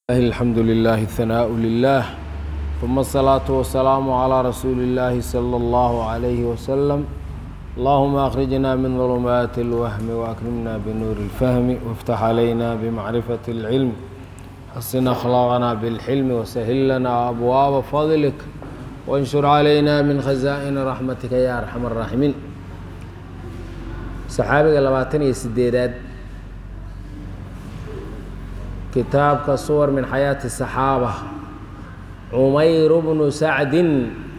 الحمد لله الثناء لله ثم الصلاة والسلام على رسول الله صلى الله عليه وسلم اللهم أخرجنا من ظلمات الوهم وأكرمنا بنور الفهم وافتح علينا بمعرفة العلم حسن أخلاقنا بالحلم وسهل لنا أبواب فضلك وانشر علينا من خزائن رحمتك يا أرحم الراحمين صحابي لباتن يسديداد kitaabka suwar min xayaati saxaaba cumayr bnu sacdin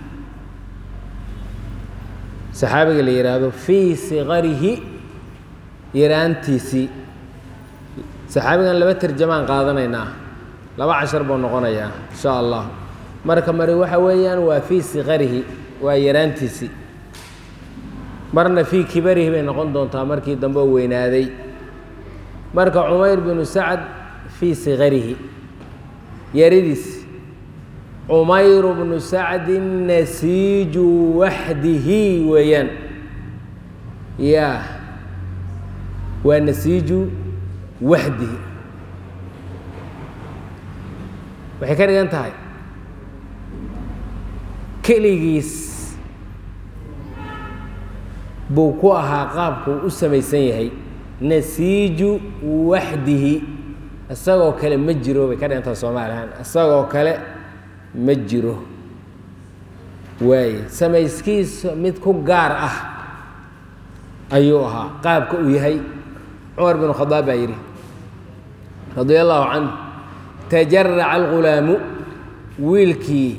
saxaabiga la yidhaahdo fii siqarihi yaraantiisii saxaabigan laba terjamaan qaadanaynaa laba cashar buu noqonayaa insha allah marka mari waxa weeyaan waa fii siqarihi waa yaraantiisii marna fii kibarihi bay noqon doontaa markii dambe oo weynaaday marka cumayr binu sacd fii sigarihi yaridiis cumayru bnu sacdin nasiiju waxdihi weeyaan ya waa nasiiju waxdihi waxay ka dhigan tahay keligiis buu ku ahaa qaabkuu u samaysan yahay nasiiju waxdihi isagoo kale ma jiro bay ka dhigantaha soomaalihaan isagoo kale ma jiro waaye samayskiisa mid ku gaar ah ayuu ahaa qaabka uu yahay cumar bin khadaab baa yidhi radia allahu canhu tajaraca algulaamu wiilkii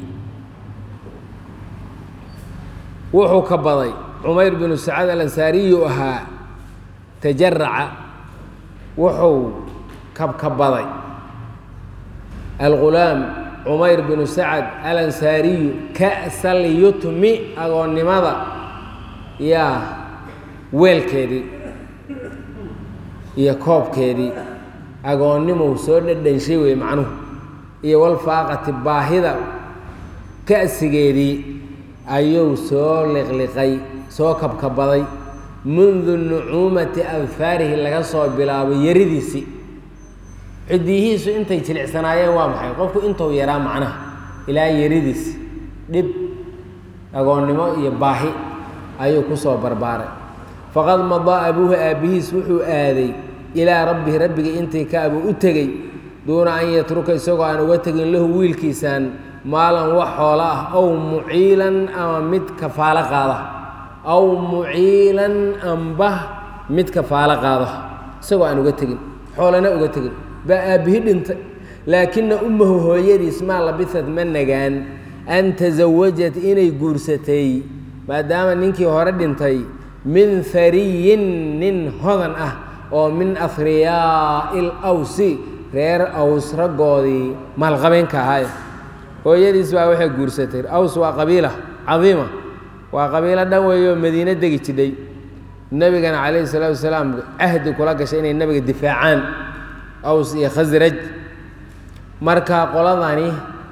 wuxuu ka baday cumayr binu sacad alansaariyu ahaa tajaraca wuxuu kabkabaday algulaam cumayr binu sacad alansaariyu ka'sal yutmi agoonnimada yaa weelkeedii iyo koobkeedii agoonnimou soo dhadhanshay wey macnuhu iyo walfaaqati baahida ka'sigeedii ayuu soo liqliqay soo kabkabaday mundu nucuumati adfaarihi laga soo bilaabo yaridiisii ciddiyihiisu intay jilicsanaayeen waa maxay qofku intuu yaraa macnaha ilaa yaridiis dhib agoonnimo iyo baahi ayuu ku soo barbaaray faqad madaa abuuhu aabbihiis wuxuu aaday ilaa rabbihi rabbigii intii ka abuu u tegey duuna an yatruka isagoo aan uga tegin lahu wiilkiisaan maalan wax xoolo ah ow muciilan ama mid kafaalo qaada aw muciilan amba mid kafaalo qaada isagoo aan uga tegin xoolana uga tegin baa aabbihi dhintay laakina ummahu hooyadiis maa labisad ma nagaan an tasawajat inay guursatay maadaama ninkii hore dhintay min hariyin nin hodan ah oo min afriyaa'i lawsi reer aws raggoodii maalqabeenka ahaay hooyadiis baa waxay guursatay aws waa qabiila cadiima waa qabiilo dhan weeyoo madiine degi jidhay nebigana calayhi salaatu wasalaam cahdi kula gashay inay nebiga difaacaan aws iyo khasraj marka qoladani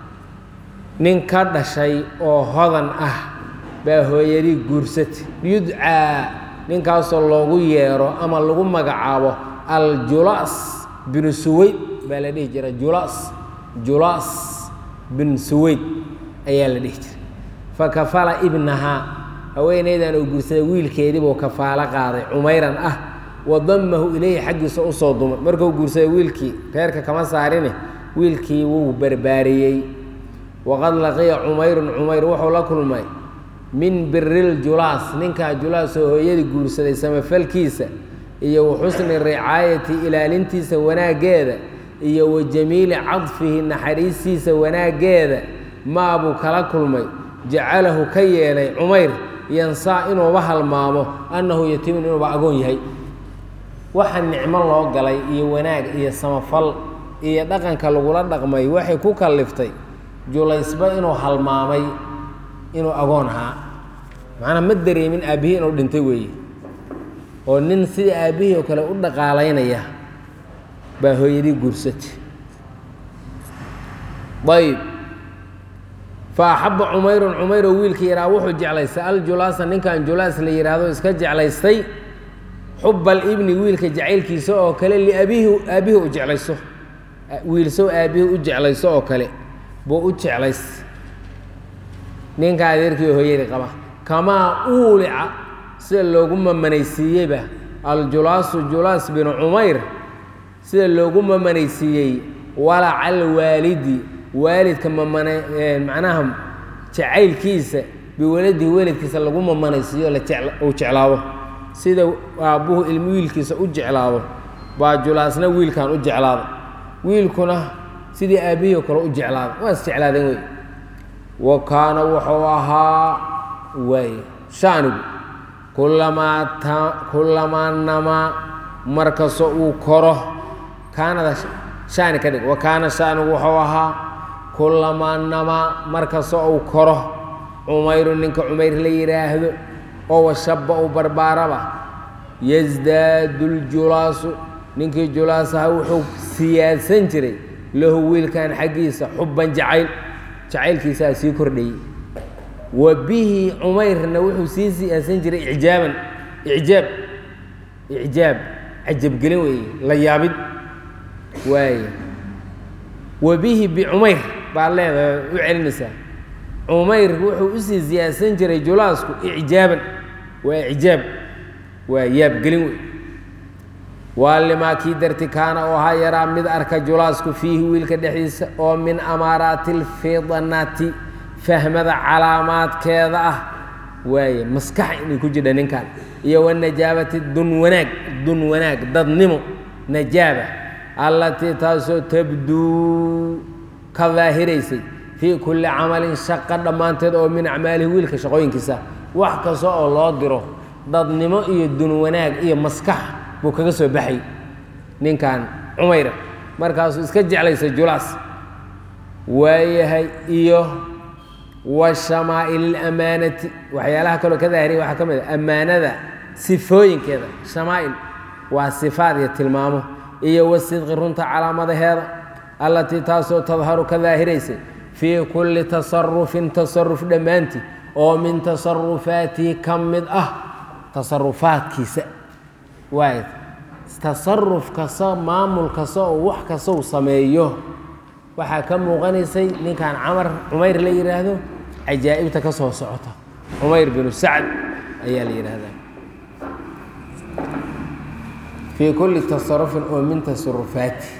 nin ka dhashay oo hodan ah baa hooyadii guursatay yudcaa ninkaasoo loogu yeero ama lagu magacaabo aljulas binu suweyd baa la dhihi jira julas julas bin suweyd ayaa la dhihi jiray fakafala ibnahaa haweenaydan uu guursaday wiilkeedii buu kafaalo qaaday cumayran ah wadamahu ilayhi xaggiisa usoo dumay markuu guursaday wiilkii reerka kama saarine wiilkii wuu barbaariyey waqad laqiya cumayrun cumayr wuxuu la kulmay min biril julaas ninkaa julaas oo hooyadii guursaday samafalkiisa iyo wa xusni ricaayati ilaalintiisa wanaaggeeda iyo wa jamiili cadfihi naxariistiisa wanaaggeeda maabuu kala kulmay jacalahu ka yeelay cumayr yansaa inuuba halmaamo annahu yatiimun inuuba agoon yahay waxa nicmo loo galay iyo wanaag iyo samafal iyo dhaqanka lagula dhaqmay waxay ku kalliftay julaysba inuu halmaamay inuu agoon ahaa macnaa ma dareemin aabbihii inuu dhintay weeye oo nin sida aabbihii oo kale u dhaqaalaynaya baa hooyadii guursatay ayb fa axabba cumayrun cumayroo wiilkii yahaa wuxuu jeclaystay aljulaasa ninkan julaas la yidhaahdo iska jeclaystay xuba alibni wiilka jacaylkiisa oo kale liabiihi aabbihi u jeclayso wiilsow aabbihii u jeclayso oo kale buu u jeclays ninka adeerkii hooyadii qaba kamaa uulica sida loogu mamanaysiiyeyba aljulaasu julaas binu cumayr sida loogu mamanaysiiyey walaca alwaalidi waalidka mamana macnaha jacaylkiisa biwaladihi weladkiisa lagu mamanaysiiyo uu jeclaado sida aabbuhu ilmi wiilkiisa u jeclaado baa julaasna wiilkan u jeclaada wiilkuna sidii aabbihii o kale u jeclaada waa is jeclaadeen wey wa kaana wuxuu ahaa waay shaanigu kulamaa ta kulamaa namaa markastoo uu koro kaanada shaani ka dhig wa kaana shaanigu wuxuu ahaa kulamaa namaa markastoo uu koro cumayru ninka cumayr la yidhaahdo oo washaba uu barbaaraba yasdaadu ljulaasu ninkii julaas ahaa wuxuu siyaadsan jiray lahu wiilkan xaggiisa xubban jacayl jacaylkiisaa sii kordhayey wa bihi cumayrna wuxuu sii siyaadsan jiray icjaaban icjaab icjaab cajabgelin weeye la yaabid waay wa bihi bicumayr baad leedahay u celinaysaa cumayr wuxuu usii siyaadsan jiray julaasku icjaaban waa icjaab waa yaabgelin wey waa limaa kii darti kaana oo ahaa yaraa mid arka julaasku fiihi wiilka dhexdiisa oo min amaaraati alfidanati fahmada calaamaadkeeda ah waaye maskax inay ku jidha ninkan iyo wanajaabati dun wanaag dun wanaag dadnimo najaaba allatii taasoo tabduu ka daahiraysay fii kulli camalin shaqa dhammaanteed oo min acmaalihi wiilka shaqooyinkiisa wax kasta oo loo diro dadnimo iyo dun wanaag iyo maskax buu kaga soo baxay ninkan cumayra markaasuu iska jeclaysay julaas waayahay iyo wa shamaa'il ilamaanati waxyaalaha kaloo ka daahiriya waxaa ka mid a ammaanada sifooyinkeeda shamaa'il waa sifaad iyo tilmaamo iyo wasidqi runta calaamadaheeda allatii taasoo tadharu ka daahiraysay fii kulli tasarufin tasaruf dhammaantii oo min tasarufaatihi ka mid ah tasarufaadkiisa waay tasaruf kasta maamul kasta oo wax kasta uu sameeyo waxaa ka muuqanaysay ninkan camar cumayr la yidhaahdo cajaa'ibta ka soo socota cumayr binu sacd ayaa la yidhaahdaa fii kulli tasarufin oo min tasarufaati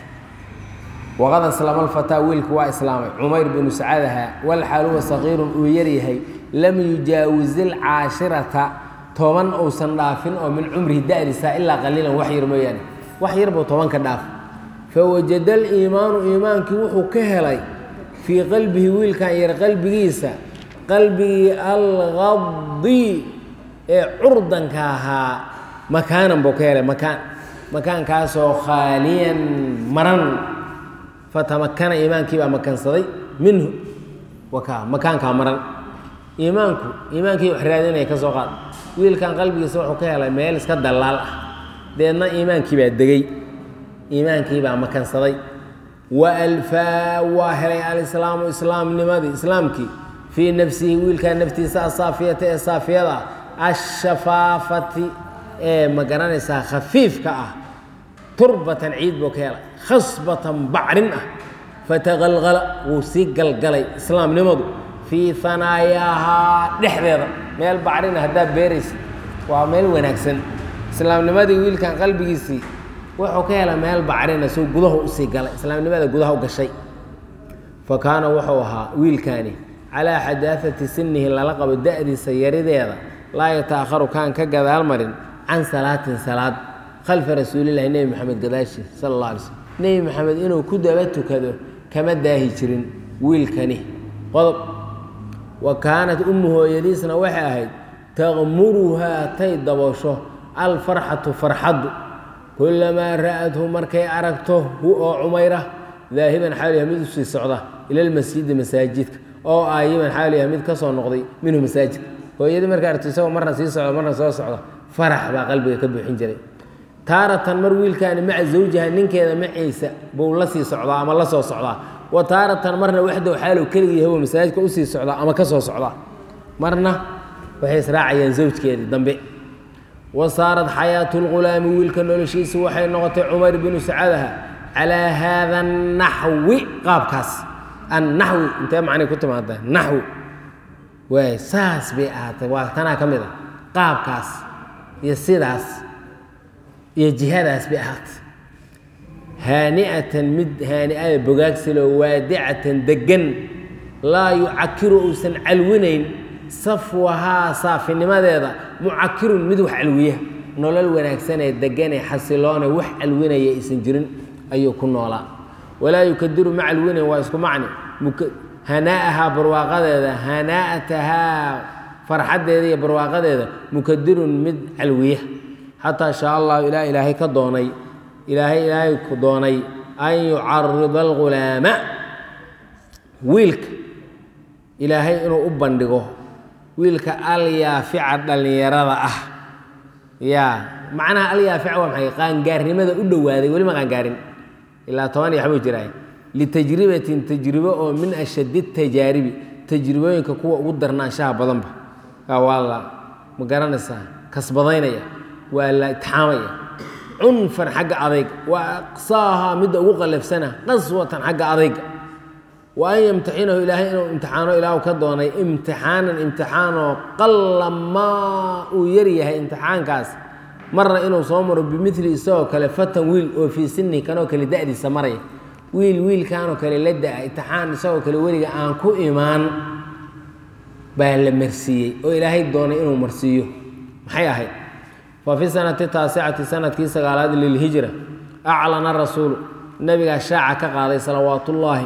waqad aslama alfataa wiilku waa islaamay cumayr binu sacadaha walxaal huwa saqiirun uu yaryahay lam yujaawis ilcaashirata toban uusan dhaafin oo min cumrihi da'diisa ilaa qaliilan wax yar mooyaane wax yar buu tobanka dhaaf fawajada aliimaanu iimaankii wuxuu ka helay fii qalbihi wiilkan yar qalbigiisa qalbigii alqadi ee curdanka ahaa makaanan buu ka helay makaan makaankaasoo khaaliyan maran fatamakana iimaankii baa makansaday minhu waka makaankaa maran iimaanku iimaankii wax raadinaya ka soo qaad wiilkan qalbigiisa wuxuu ka helay meel iska dallaal ah deedna iimaankii baa degey iimaankii baa makansaday wa alfaa waa helay alislaamu islaamnimadii islaamkii fii nafsihi wiilkan naftiisa asaafiyata ee saafiyada ah ashafaafati ee ma garanaysaa khafiifka ah turbatan ciid buu ka helay khasbatan bacrin ah fataqalqala wuu sii galgalay islaamnimadu fii hanaayahaa dhexdeeda meel bacrina haddaad beeraysa waa meel wanaagsan islaamnimadii wiilkan qalbigiisii wuxuu ka helay meel bacrina suu gudaha usii galay islaamnimada gudaha u gashay fa kaana wuxuu ahaa wiilkaani calaa xadaafati sinihi lala qabo da'diisa yarideeda laa yataakharu kaan ka gadaal marin can salaatin salaad khalfa rasuulillahi nebi maxamed gadaashi sala allah alay slm nebi maxamed inuu ku daba tukado kama daahi jirin wiilkani qodob wa kaanat ummu hooyadiisna waxay ahayd taqmuruhaa tay daboosho alfarxatu farxaddu kulamaa ra'athu markay aragto hu oo cumayra daahiban xaaliha mid usii socda ila lmasjidi masaajidka oo aayiban xaaliha mid ka soo noqday minhu masaajidka hooyadii markay aragto isagoo marna sii socda marna soo socda farax baa qalbiga ka buuxin jiray taaratan mar wiilkaani maca zawjiha ninkeeda maciisa buu la sii socdaa ama la soo socdaa wa taaratan marna waxdow xaalow keligii hawo masaajidka usii socdaa ama ka soo socdaa marna waxay israacayaan zawjkeedii dambe wa saarat xayaatu lghulaami wiilka noloshiisa waxay noqotay cumar binu sacadaha calaa haada annaxwi qaabkaas annaxwi intee macnay ku timaada naxwi waay saas bay ahaatay waa tanaa ka mid a qaabkaas iyo sidaas iyo jihadaas bay ahaatay haani'atan mid haani'ada bogaagsiloo waadicatan deggan laa yucakiru uusan calwinayn safwahaa saafinimadeeda mucakirun mid wax calwiya nolol wanaagsanee deganee xasiloone wax calwinaya aysan jirin ayuu ku noolaa walaa yukadiru ma calwinayn waa isku macni hanaa'ahaa barwaaqadeeda hanaa'atahaa farxaddeeda iyo barwaaqadeeda mukadirun mid calwiya xataa shaa allahu ilaa ilaahay ka doonay ilaahay ilaahay ku doonay an yucarida algulaama wiilka ilaahay inuu u bandhigo wiilka alyaafica dhallinyarada ah yaa macnaha alyaafica waa maxay qaangaarnimada u dhowaaday weli ma qaangaarin ilaa toban iyo waxbuu jiraay litajribatin tajribo oo min ashadi tajaaribi tajribooyinka kuwa ugu darnaanshaha badanba waa la ma garanaysaa kasbadaynaya waa la itixaamaya cunfan xagga adayga wa aqsaaha midda ugu qalafsana qaswatan xagga adayga wa an yamtaxinahu ilaahay inuu imtixaano ilaahu ka doonay imtixaanan imtixaanoo qalla maa uu yaryahay imtixaankaas marna inuu soo maro bimili isagoo kale fatan wiil oo fii sini kanoo kale da'diisa maraya wiil wiilkaanoo kale la da-a imtixaan isagoo kale weliga aan ku imaan baa la marsiiyey oo ilaahay doonay inuu marsiiyo maxay ahayd fa fi sanati taasicati sanadkii sagaalaad lilhijra aclana rasuulu nabigaa shaaca ka qaaday salawaatullaahi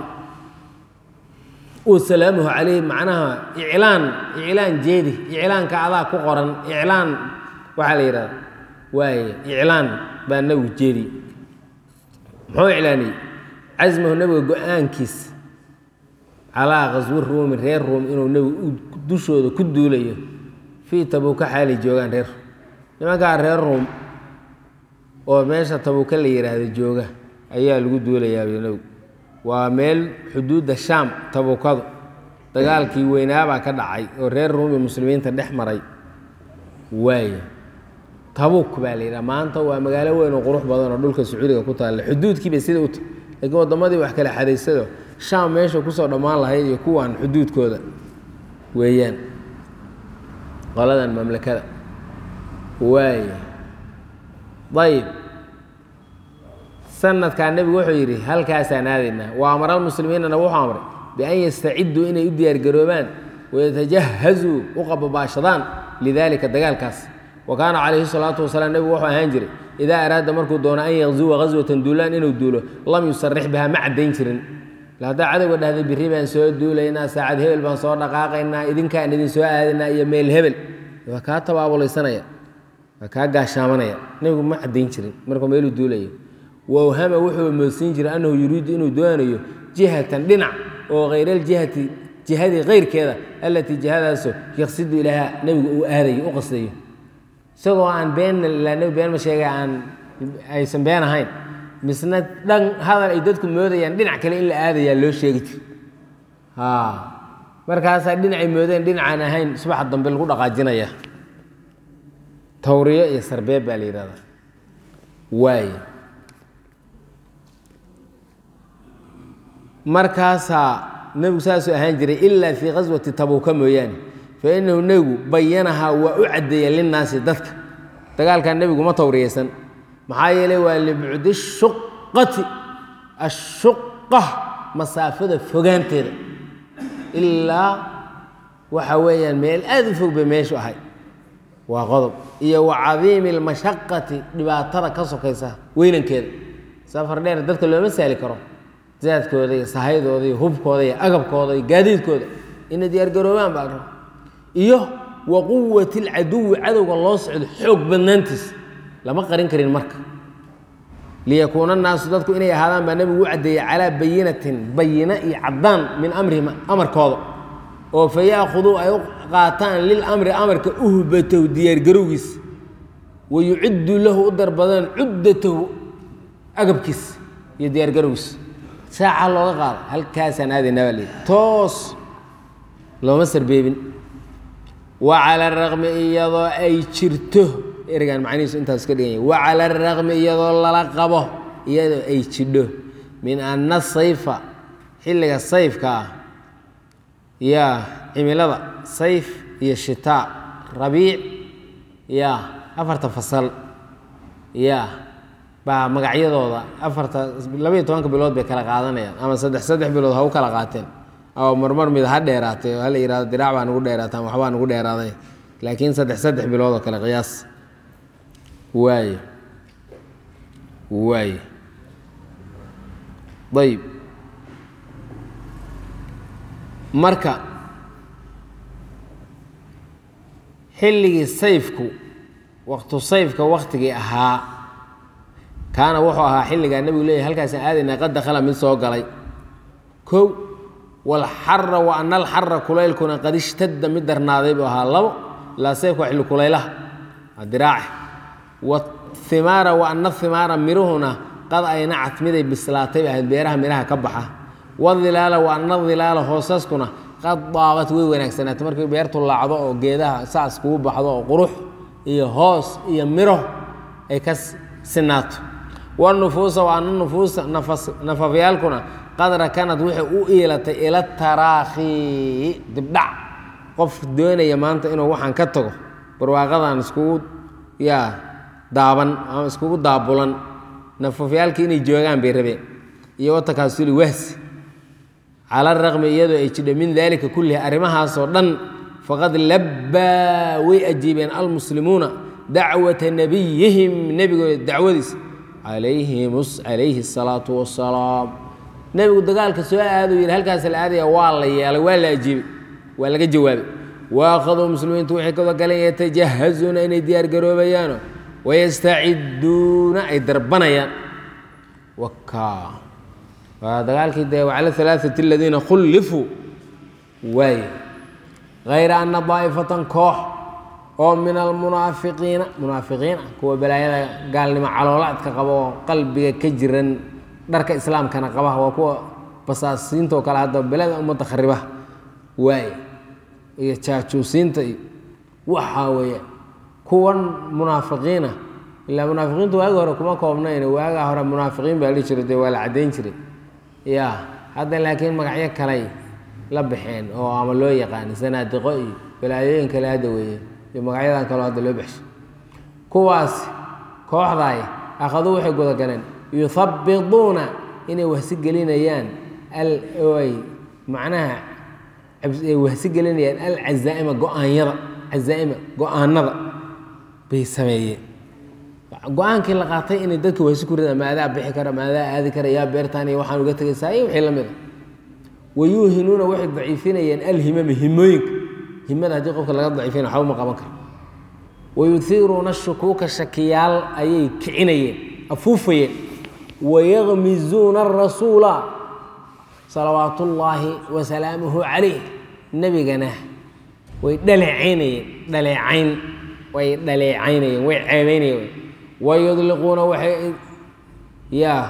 wasalaamuhu calayhi macnaha iclaan iclaan jeedi iclaanka adaa ku qoran iclaan waxaa la yidhahda waaye iclaan baa nabigu jeediye muxuu iclaaniyey casmahu nabiga go-aankiisa calaa qaswi ruumi reer ruum inuu nebigu dushooda ku duulayo fii tabuuka xaalay joogaan reer nimankaa reer ruum oo meesha tabuuka la yidhaahdo jooga ayaa lagu duulayaa nebigu waa meel xuduudda shaam tabuukadu dagaalkii weynaabaa ka dhacay oo reer ruum iyo muslimiinta dhex maray waaya tabuuk baa la yidhaha maanta waa magaalo weyn oo qurux badan oo dhulka sacuudiga ku taalla xuduudkiibay sida u tahy laakiin waddamadii wax kala xadaysado shaam meesha kusoo dhammaan lahayd iyo kuwan xuduudkooda weeyaan qoladan mamlakada waaya ayib sanadkaa nebigu wuxuu yidhi halkaasaan aadaynaa wa amara almuslimiinana wuxuu amray bian yastaciduu inay u diyaargaroobaan wayatajahazuu u qababaashadaan lidalika dagaalkaas wa kaana calayhi salaatu wasalaam nebigu wuxuu ahaan jiray idaa araada markuu doono an yaqzuwa qaswatan duulaan inuu duulo lam yusarix biha ma caddayn jirin haddaa cadowga dhahday birri baan soo duulaynaa saacad hebel baan soo dhaqaaqaynaa idinkaan idin soo aadaynaa iyo meel hebel waa kaa tabaabulaysanaya waa kaa gaashaamanaya nebigu ma caddayn jirin markuu meeluu duulayo wawhama wuxuu moodsiin jiray annahu yuriidu inuu doonayo jihatan dhinac oo hayraljihati jihadii kayrkeeda allatii jihadaasoo yaqsidu ilaaha nebigu uu aadayo u qasdayo isagoo aan beenna ilaa nebi been ma sheegay aan aysan been ahayn misna dhan hadal ay dadku moodayaan dhinac kale in la aadayaa loo sheegi jir markaasaa dhinacay moodeen dhinacaan ahayn subaxa dambe lagu dhaqaajinaya tawriyo iyo sarbeeb baa la yidhahdaa waay markaasaa nebigu saasuu ahaan jiray ilaa fii qaswati tabuuka mooyaane fa inahu nebigu bayanahaa waa u caddeeya linnaasi dadka dagaalkan nebigu ma tawriyaysan maxaa yeelay waa libcudi shuqati ashuqa masaafada fogaanteeda ilaa waxa weeyaan meel aada u fog bay meeshu ahay waa qodob iyo wa cadiimi almashaqati dhibaatada ka sokaysa weynankeeda safar dheer dadka looma saali karo zaadkooda iyo sahaydooda iyo hubkooda iyo agabkooda iyo gaadiidkooda inay diyaargaroobaan baa raba iyo wa quwati alcaduwi cadowga loo socdo xoog badnaantiis lama qarin karin marka liyakuuna annaasu dadku inay ahaadaan baa nebigu u caddeeyey calaa bayinatin bayina iyo caddaan min amrihim amarkooda oo fa yaakhuduu ay u qaataan lilamri amarka uhbatahu diyaargarowgiis wa yuciddu lahu u darbadaan cuddatahu agabkiis iyo diyaargarowgiis saaca looga qaado halkaasaan aadaynaa baa layidhi toos looma sarbeebin wa cala araqmi iyadoo ay jirto ereygan macnihiisu intaas ka dhigan yahay wa cala araqmi iyadoo lala qabo iyadoo ay jidho min ana sayfa xilliga sayfka ah yaa cimilada sayf iyo shitaa rabiic yaa afarta fasal yaa baa magacyadooda afarta labaiyo tobanka bilood bay kala qaadanayaan ama saddex saddex bilood ha u kala qaateen oo marmar mid ha dheeraatay oo hala yihahdo diraac baa nugu dheeraata ama waxbaa nugu dheeraaday laakiin saddex saddex bilood oo kale qiyaas waaye waaye ayb marka xilligii sayfku waqtu sayfka waktigii ahaa kaana wuxuu ahaa xilligaa nebigu leeyahy halkaasaan aadaynaa qad dakhala mid soo galay kow walxara wa ana alxara kulaylkuna qad ishtadda mid darnaaday buu ahaa labo ilaa sayfka waa xilli kulaylaha waa diraace wathimaara wa ana thimaara miruhuna qad aynacat miday bislaatay ahayd beeraha midhaha ka baxa wadilaala wa ana dilaala hoosaskuna qad daabat way wanaagsanaatay markii beertu laacdo oo geedaha saas kugu baxdo oo qurux iyo hoos iyo miro ay ka sinaato wanufuusa wa ana nufuusa nafafyaalkuna qad rakanad waxay u iilatay ila taraakhi dibdhac qof doonaya maanta inuu waxaan ka tago barwaaqadan iskugu yaa daaban ama iskugu daabulan nafafyaalkii inay joogaan bay rabeen iyo watakaasuli wahsi cala raqmi iyadoo ay jidho min daalika kullihi arrimahaasoo dhan faqad labbaa way ajiibeen almuslimuuna dacwata nabiyihim nebigooda dacwadiisa calayhi asalaatu wassalaam nebigu dagaalka soo aaduu yidhi halkaas la aadaya waa la yeelay waa la ajiibay waa laga jawaabay waakhaduu muslimiintu waxay kada galeen yatajahazuuna inay diyaargaroobayaano wayastaciduuna ay darbanayaan waka waa dagaalkii dee wacala alaaثati aladiina khullifuu waaye hayra ana daa'ifatan koox oo min almunaafiqiina munaafiqiin ah kuwa balaayada gaalnimo caloolaadka qaba oo qalbiga ka jiran dharka islaamkana qaba waa kuwa basaasiinta oo kale hadda belada ummadda khariba waaye iyo jaajuusiinta iyo waxaa weeye kuwan munaafiqiina ilaa munaafiqiintu waagi hore kuma koobnayn waagaa hore munaafiqiin baa dhihi jiray dee waa la caddayn jiray ya hadda laakiin magacyo kaley la baxeen oo ama loo yaqaani sanaadiqo iyo balaayooyin kale hadda weeye iyo magacyadan kaleo hadda loo baxshay kuwaas kooxdaay akhaduu waxay gudagaleen yuhabbiduuna inay wahsi gelinayaan ay macnaha ay wahsi gelinayaan alcazaa'ima go-aanyada cazaa'ima go-aanada bay sameeyeen go-aankii la qaatay inay dadka wahsi ku ridaan maadaa bixi kara maadaa aadi kara yaa beertaan iyo waxaan uga tegaysaa iyo wixii la mid a wayuuhinuuna waxay daciifinayeen alhimama himooyinka himada haddii qofka laga daciifina waxba ma qaban karo wayuhiiruuna shukuuka shakiyaal ayay kicinayeen afuufayeen wayakmizuuna arasuula salawaat ullaahi wasalaamuhu calayh nebigana way dhaleecaynayeen dhaleecayn way dhaleecaynayeen way ceebeynayeen wayudliquuna waxay yaa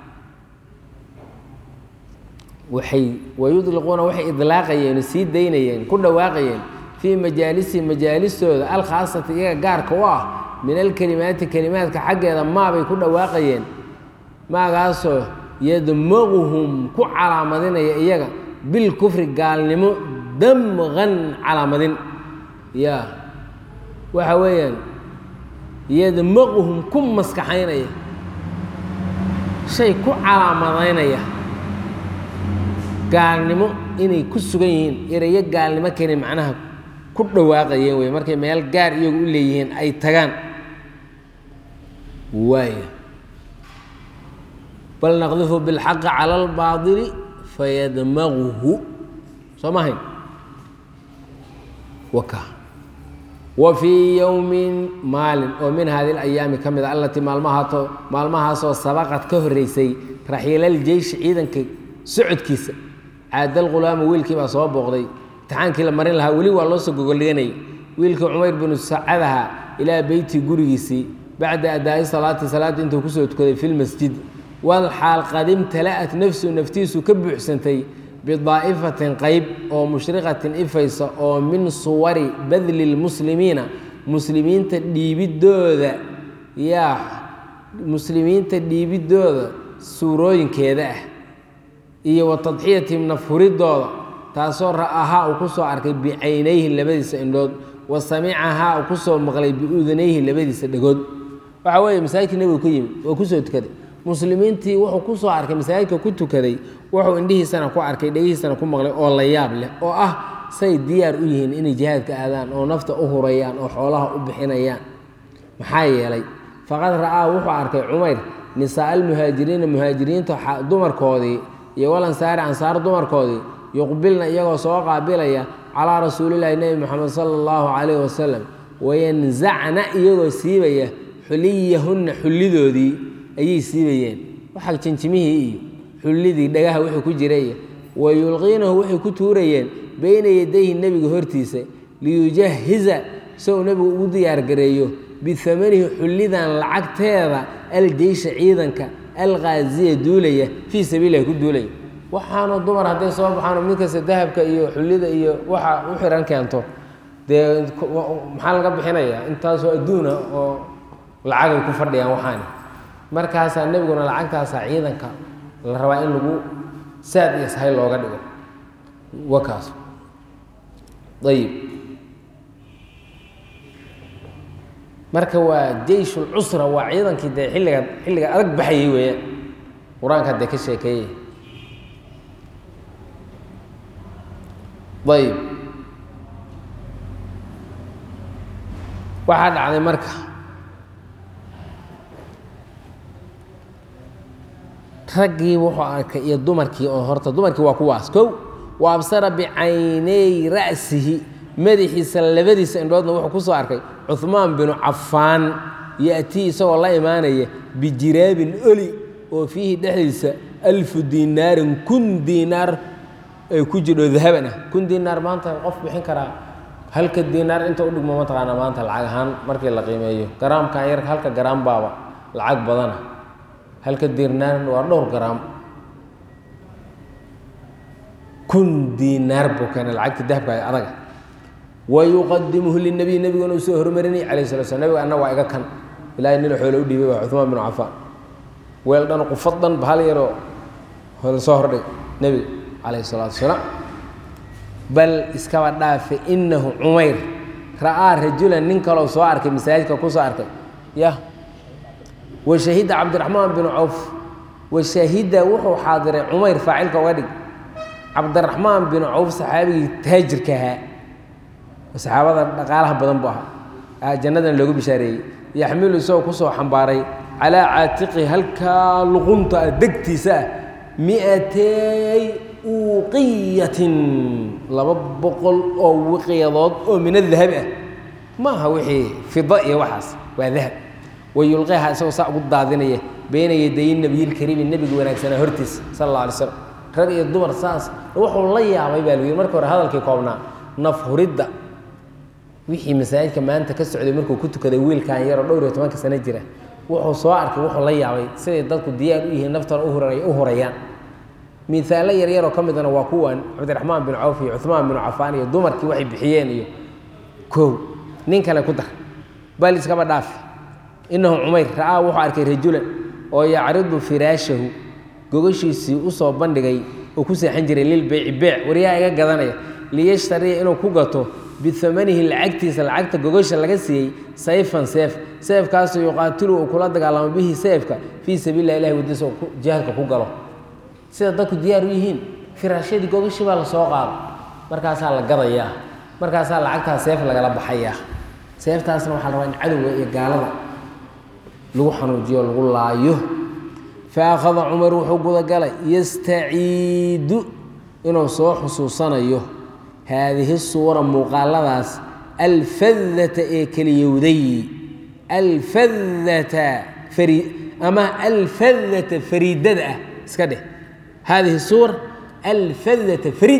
waxay wayudliquuna waxay idlaaqayeen sii daynayeen ku dhawaaqayeen fii majaalisi majaalistooda alkhaasati iyaga gaarka u ah min alkelimaati kelimaadka xaggeeda maabay ku dhawaaqayeen maagaasoo yadmaquhum ku calaamadinaya iyaga bilkufri gaalnimo damqan calaamadin ya waxa weeyaan yadmaquhum ku maskaxaynaya shay ku calaamadaynaya gaalnimo inay ku sugan yihiin erayo gaalnimo keni macnaha ku dhawaaqayeen wey markay meel gaar iyagu u leeyihiin ay tagaan waaya bal naqdifu bilxaqi cala albaadili fayadmaguhu soo ma hayn waka wa fii yowmin maalin oo min hadi alayaami ka mid a allatii maalmahaato maalmahaasoo sabaqad ka horreysay raxiilaljeyshi ciidanka socodkiisa caadal khulaamu wiilkii baa soo booqday imtixaankii la marin lahaa weli waa loo soo gogoldhiganayay wiilkii cumayr binu sacadaha ilaa beyti gurigiisii bacda adaa'i salaati salaadda intuu kusoo tukaday fi lmasjid wal xaal qad imtala'at nafsu naftiisu ka buuxsantay bidaa'ifatin qayb oo mushriqatin ifaysa oo min suwari badli lmuslimiina muslimiinta dhiibidooda yaa muslimiinta dhiibidooda suurooyinkeeda ah iyo wa tadxiyatihim nafhuridooda taasoo ra'ahaa uu ku soo arkay bicaynayhi labadiisa indhood wa samicahaa uu ku soo maqlay biudanayhi labadiisa dhegood waxa weeye masaajidka nebigu ku yimid oo kusoo tukaday muslimiintii wuxuu ku soo arkay masaajidka ku tukaday wuxuu indhihiisana ku arkay dhegihiisana ku maqlay oo la yaab leh oo ah say diyaar u yihiin inay jihaadka aadaan oo nafta u hurayaan oo xoolaha u bixinayaan maxaa yeelay faqad ra'aa wuxuu arkay cumayr nisaa almuhaajiriina muhaajiriinta dumarkoodii iyo walansaari ansaar dumarkoodii yuqbilna iyagoo soo qaabilaya calaa rasuulillahi nebi moxamed sala allahu calayhi wasalam wayanzacna iyagoo siibaya xuliyahunna xullidoodii ayay siibayeen waxa jinjimihii iyo xullidii dhagaha wixii ku jira iyo wa yulqiinahu waxay ku tuurayeen beyna yadayhi nebiga hortiisa liyujahiza si uu nebigu ugu diyaargareeyo bihamanihi xullidan lacagteeda aljeysha ciidanka alqaaziya duulaya fii sabiililah ku duulaya waxaana dumar hadday soo baxaan mid kasta dahabka iyo xullida iyo waxa u xihan keento dee maxaa laga bixinayaa intaasoo adduuna oo lacagay ku fadhiyaan waxaani markaasaa nebiguna lacagtaasaa ciidanka la rabaa in lagu saad iyo sahay looga dhigo wakaas ayib marka waa jeysh lcusra waa ciidankii dee xilliga xilliga adag baxayay weeyaan qur-aanka dee ka sheekeeyey ayib waxaa dhacday marka raggii wuxuu arkay iyo dumarkii oo horta dumarkii waa kuwaas kow wa absara bicaynay ra'sihi madaxiisa labadiisa indhoodna wuxuu ku soo arkay cuhmaan binu cafaan ya'tii isagoo la imaanaya bijiraabin oli oo fiihi dhexdiisa alfu diinaarin kun diinaar ay ku jidho dahaban ah kun diinaar maanta qof bixin karaa halka diinaar inta u dhigmo mataqaana maanta lacag ahaan markii la qiimeeyo garaamkan yar halka garaam baaba lacag badana halka diinaar waa dhowr garaam kun diinaar buu keenay lacagta dahabka adaga wayuqadimuhu linabiy nebiguna uu soo hormarinay calayh sala slam nebiga anna waa iga kan ilaahay nina xoolo u dhiibay waa cuhmaan binu cafaan weel dhan qufad dhan bahal yaroo soo hordhig nebiga calayh salaatu wasalaam bal iskaba dhaafe inahu cumayr ra'aa rajulan nin kaloo soo arkay masaajidka ku soo arkay ya wa shahida cabdiraxmaan binu cawf wa shahida wuxuu xaadiray cumayr faacilka uga dhig cabdiraxmaan binu cawf saxaabigii taajirka ahaa saxaabada dhaqaalaha badan bu ahaa jannadan loogu bishaareeyey yaxmilu isagoo kusoo xambaaray calaa caatiqi halkaa luqunta ah degtiisa ah mi'atay uuqiyatin laba boqol oo wiqyadood oo min adahabi ah ma aha wixii fida iyo waxaas waa dahab wayulqiha isagoo saa ugu daadinaya beyna yaday nabiyilkariimi nebiga wanaagsanaa hortiisa sala alla alay slam rag iyo dumar saas wuxuu la yaabay baa lagu yidhi marka hore hadalkii koobnaa naf huridda wixii masaajidka maanta ka socday markuu ku tukaday wiilkan yaroo dhowr iyo tobanka sano jira wuxuu soo arkay wuxuu la yaabay siday dadku diyaar u yihiin naftana u hurayaan miaalo yaryaroo ka midana waa kuwan cabdiraxmaan bin cawf iyo cuhmaan binu cafaan iyo dumarkii waxay bixiyeen iyo kow nin kale ku dar bal iskaba dhaafi inahu cumayr ra'aa wuxuu arkay rajulan oo yacridu firaashahu gogashiisii usoo bandhigay oo ku seexan jiray lilbeyci beec waryaa iga gadanaya liyashtariya inuu ku gato biamanihi lacagtiisa lacagta gogasha laga siiyey sayfan seef seefkaasoo yuqaatilu uu kula dagaalamo bihi seefka fii sabiililah ilahi wadiisa oo jihaadka ku galo sida dadku diyaar u yihiin firaashadii gogashii baa lasoo qaado markaasaa la gadayaa markaasaa lacagtaa seef lagala baxayaa seeftaasna waxaa la rabaa in cadowga iyo gaalada lagu xanuujiyo lagu laayo fa akhada cumar wuxuu gudagalay yastaciidu inuu soo xusuusanayo haadihi suura muuqaaladaas alfadata ee keliyowday alfadata ari ama alfadata fariidada ah iska dheh haadihi suura alfadata fariid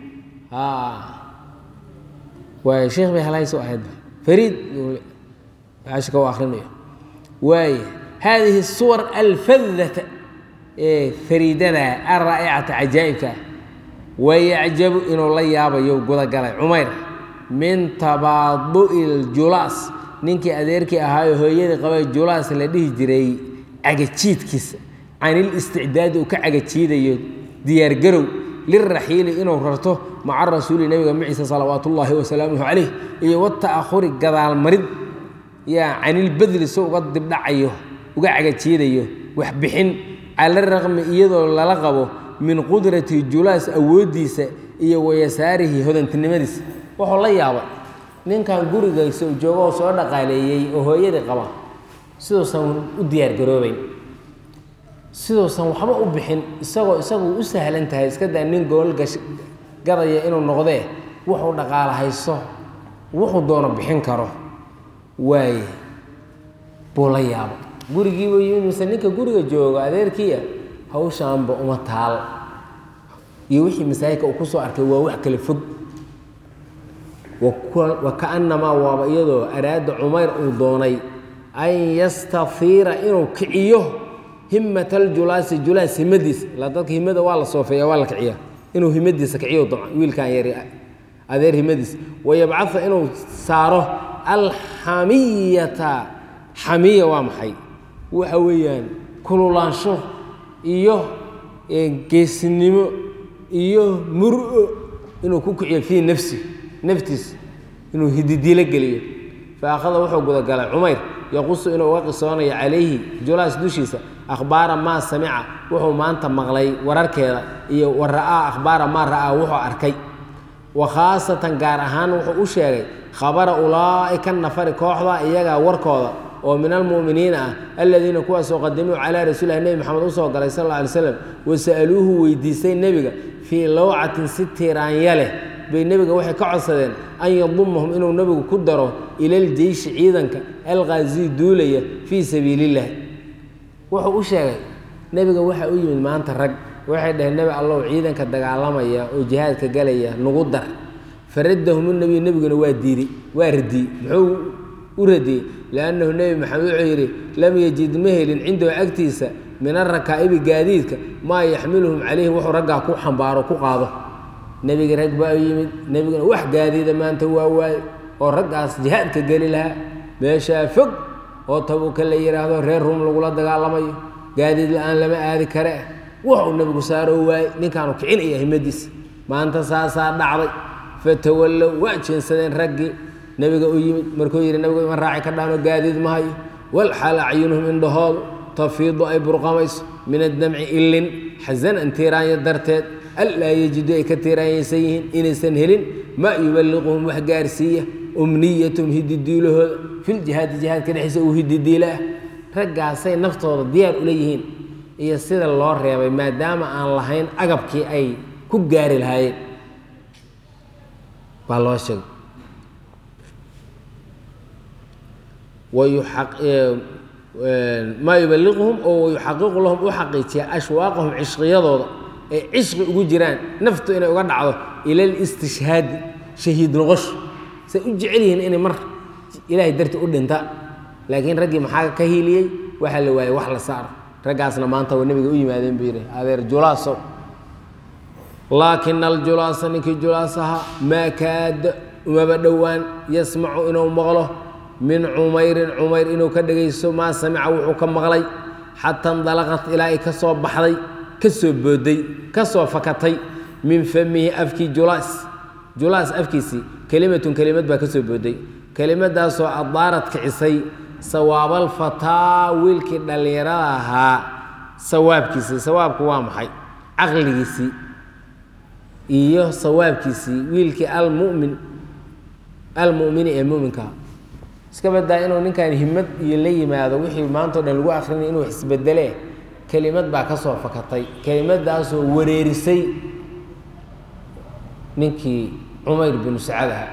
waay sheekh bay halhayso ahayd fariid ashka u akrinayo waay haadihi suwar alfadata ee fariidada alraa'icata cajaa'ibka wayacjabu inuu la yaabayo gudagalay cumayr min tabaadu'i ljulaas ninkii adeerkii ahaayo hooyadii qabay julaas la dhihi jiray cagajiidkiisa can ilisticdaadi uu ka cagajiidayo diyaargarow liraxiili inuu rarto maca rasuuli nebiga maciisa salawaatu ullaahi wasalaamuhu calayh iyo wata'ahuri gadaalmarid yaa canilbadli so uga dibdhacayo uga cagajeedayo waxbixin cala raqmi iyadoo lala qabo min qudrati julaas awooddiisa iyo wayasaarihi hodantinimadiisa wuxuu la yaabay ninkan gurigaysa joogoo soo dhaqaaleeyey oo hooyadii qaba siduusan u diyaargaroobeyn siduusan waxba u bixin isagoo isagu u sahlan tahay iska daa nin gool gash gadaya inuu noqdee wuxuu dhaqaala hayso wuxuu doono bixin karo waaye buu la yaabo gurigiiba yimid mise ninka guriga jooga adeerkiia hawshaanba uma taal iyo wixii masaajidka uu kusoo arkay waa wax kala fog wa kaannamaa waaba iyadoo araada cumayr uu doonay an yastafiira inuu kiciyo himat aljulaasi julaas himadiisa ilaa dadka himada waa la soofeeya waa la kiciya inuu himadiisa kiciyo wiilkan yari adeer himadiisa wayabcaa inuu saaro alxamiyata xamiya waa maxay waxa weeyaan kululaansho iyo geesinimo iyo muro inuu ku kiciyo fii nafsi naftiisa inuu hididiilo geliyo fa akhada wuxuu gudagalay cumayr yaqusu inuu uga qisoonayo calayhi julaas dushiisa akhbaara maa samica wuxuu maanta maqlay wararkeeda iyo wa ra'aa akhbaara maa ra'aa wuxuu arkay wa khaasatan gaar ahaan wuxuu u sheegay khabara ulaa'ika nafari kooxda iyagaa warkooda oo min almu'miniina ah aladiina kuwaasoo qadimuu calaa rasuulilah nebi maxamed usoo galay sal alla alay slam wasa'aluuhu weydiistay nebiga fii lawcatin si tiiraanya leh bay nebiga waxay ka codsadeen an yadumahum inuu nebigu ku daro ila aljeyshi ciidanka alqaazii duulaya fii sabiili illahi wuxuu u sheegay nebiga waxaa u yimid maanta rag waxay dhaheen nebi allow ciidanka dagaalamaya oo jihaadka galaya nugu dar faradahum nebiy nebiguna waa diiday waa radiyey muxuu u radiyey liannahu nebi maxamed wuxuu yidhi lam yajid ma helin cindahu agtiisa min arakaa'ibi gaadiidka maa yaxmiluhum calayhi wuxuu raggaa ku xambaaro ku qaado nebiga rag baa u yimid nebiguna wax gaadiida maanta waa waaye oo raggaas jihaadka geli lahaa meeshaa fog oo tabuka la yidhaahdo reer rum lagula dagaalamayo gaadiid la-aan lama aadi kare wuxuu nebigu saaroo waaye ninkaanu kicinaya himadiisa maanta saasaa dhacday fatawallow waa jeensadeen raggii nebiga u yimid markuu yidhi nebigu ima raaci ka dhaanoo gaadiid ma hayo walxal acyunuhum indhahoodu tafiidu ay burqamayso min addamci illin xasanan tiiraanya darteed allaa yejidu ay ka tiiraanyaysan yihiin inaysan helin maa yuballiquhum wax gaarsiiya umniyatum hididiilahooda filjihaadi jihaadka dhexdiisa uu hididiila ah raggaasay naftooda diyaar ula yihiin iyo sida loo reebay maadaama aan lahayn agabkii ay ku gaari lahaayeen baa loo sheegay maa yubaliquhum oo wayuxaqiqu lahum u xaqiijiya ashwaaqahum cishqiyadooda ay cishqi ugu jiraan naftu inay uga dhacdo ila listishhaadi shahiid noqosho say u jecel yihiin inay mar ilaahay darti u dhinta laakiin raggii maxaa ka hiiliyey waxaa la waayey wax la saaro raggaasna maanta waa nebiga u yimaadeen buu yidhi adeer julaasow laakina aljulaasa ninkii julaas ahaa maa kaada umaba dhowaan yasmacu inuu maqlo min cumayrin cumayr inuu ka dhegaysto maa samica wuxuu ka maqlay xataa indalaqat ilaa ay ka soo baxday ka soo booday ka soo fakatay min famihi afkii julaas julaas afkiisii kelimatun kelimad baa ka soo booday kelimadaasoo adaarad kicisay sawaabaalfataa wiilkii dhallinyarada ahaa sawaabkiisii sawaabku waa maxay caqligiisii iyo sawaabkiisii wiilkii almumin almu'mini ee muminkaa iska badaa inuu ninkan himad iyo la yimaado wixii maantao dhan lagu akrinay inuu isbedele kelimad baa ka soo fakatay kelimadaasoo wareerisay ninkii cumayr binu sacad aha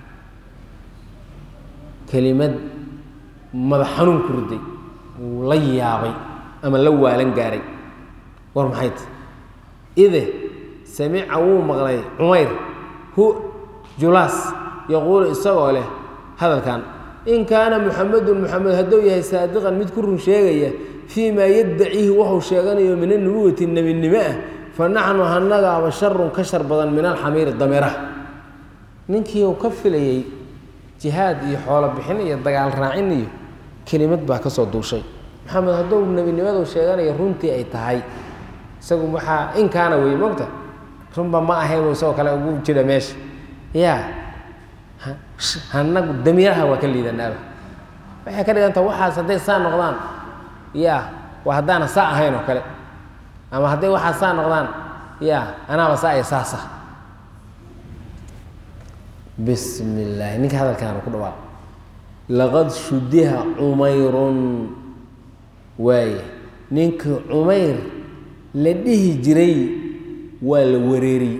kelimad madax xanuun ku riday uu la yaabay ama la waalan gaaray war maxay ta ide samica wuu maqlay cumayr hu julaas yaquulu isagoo leh hadalkan in kaana muxamedun muxamed hadduu yahay saadiqan mid ku run sheegaya fii maa yaddaciihi wuxuu sheeganayo min anubuwati nebinimo ah fa naxnu hanagaaba sharun ka shar badan min alxamiiri dameeraha ninkii uu ka filayey jihaad iyo xoolo bixin iyo dagaal raacin iyo kelimad baa ka soo duushay maxamed hadduu nebinimadu sheeganayo runtii ay tahay isagu waxaa in kaana wey mogta runba ma ahayn isagoo kale ugu jira meesha ya hanagu damiiraha waa ka liidanaaba waxay ka dhiganta waxaas hadday saa noqdaan ya waa haddaana saa ahayn oo kale ama hadday waxaas saa noqdaan ya anaaba saa iyo saasa bismi illaahi ninka hadalkaana ku dhawaaq laqad shudiha cumayrun waaye ninkii cumayr la dhihi jiray waa la wareeriyey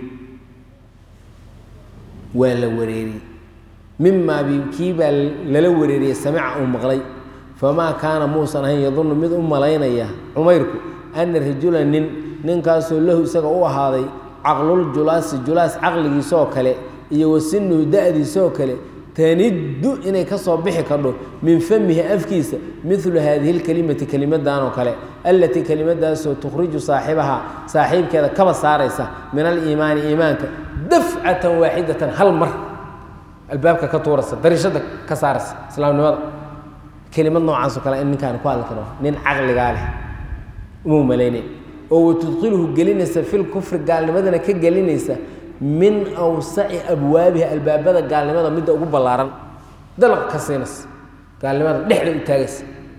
waa la wareeriyey mimaa bi kii baa lala wareeriyey samica uu maqlay famaa kaana muusan ahayn yadunnu mid u malaynaya cumayrku ana rajula nin ninkaasoo lahu isaga u ahaaday caqlul julaasi julaas caqligiisoo kale iyo wasinuhu da-diisoo kale taniddu inay ka soo bixi kardho min famihi afkiisa midlu haadihi lkelimati kelimadan oo kale allatii kelimadaasoo tukhriju saaxibahaa saaxiibkeeda kaba saaraysa min aliimaani iimaanka dafcatan waaxidatan hal mar albaabka ka tuuraysa darishada ka saaraysa islaamnimada kelimad noocaasoo kale in ninkaan ku hadli karo nin caqligaa leh uma malaynayn oo watudkhiluhu gelinaysa filkufri gaalnimadana ka gelinaysa min awsaci abwaabiha albaabada gaalnimada midda ugu ballaaran dalaq ka siinaysa gaalnimada dhexda u taagaysa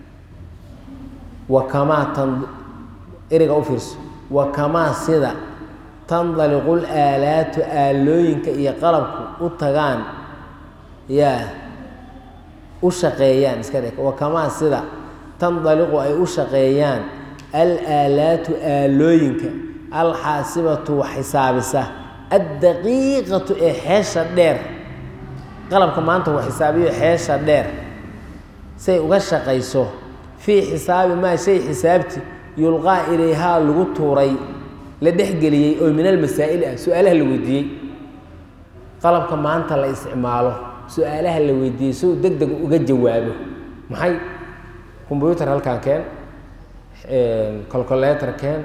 wa kamaa tan eriga u fiirso wa kamaa sida tandaliqu laalaatu aalooyinka iyo qalabku u tagaan yaa u shaqeeyaan iska dhig wa kamaa sida tandaliqu ay u shaqeeyaan alaalaatu aalooyinka alxaasibatu wax xisaabisa addaqiiqatu ee xeesha dheer qalabka maanta uu xisaabiyo xeesha dheer say uga shaqayso fii xisaabi maa shay xisaabti yulqaa ilayhaa lagu tuuray la dhexgeliyey oo min almasaa'il ah su-aalaha la weydiiyey qalabka maanta la isticmaalo su-aalaha la weydiiyey si uu deg deg uga jawaabo maxay combyutar halkaan keen colcoletor keen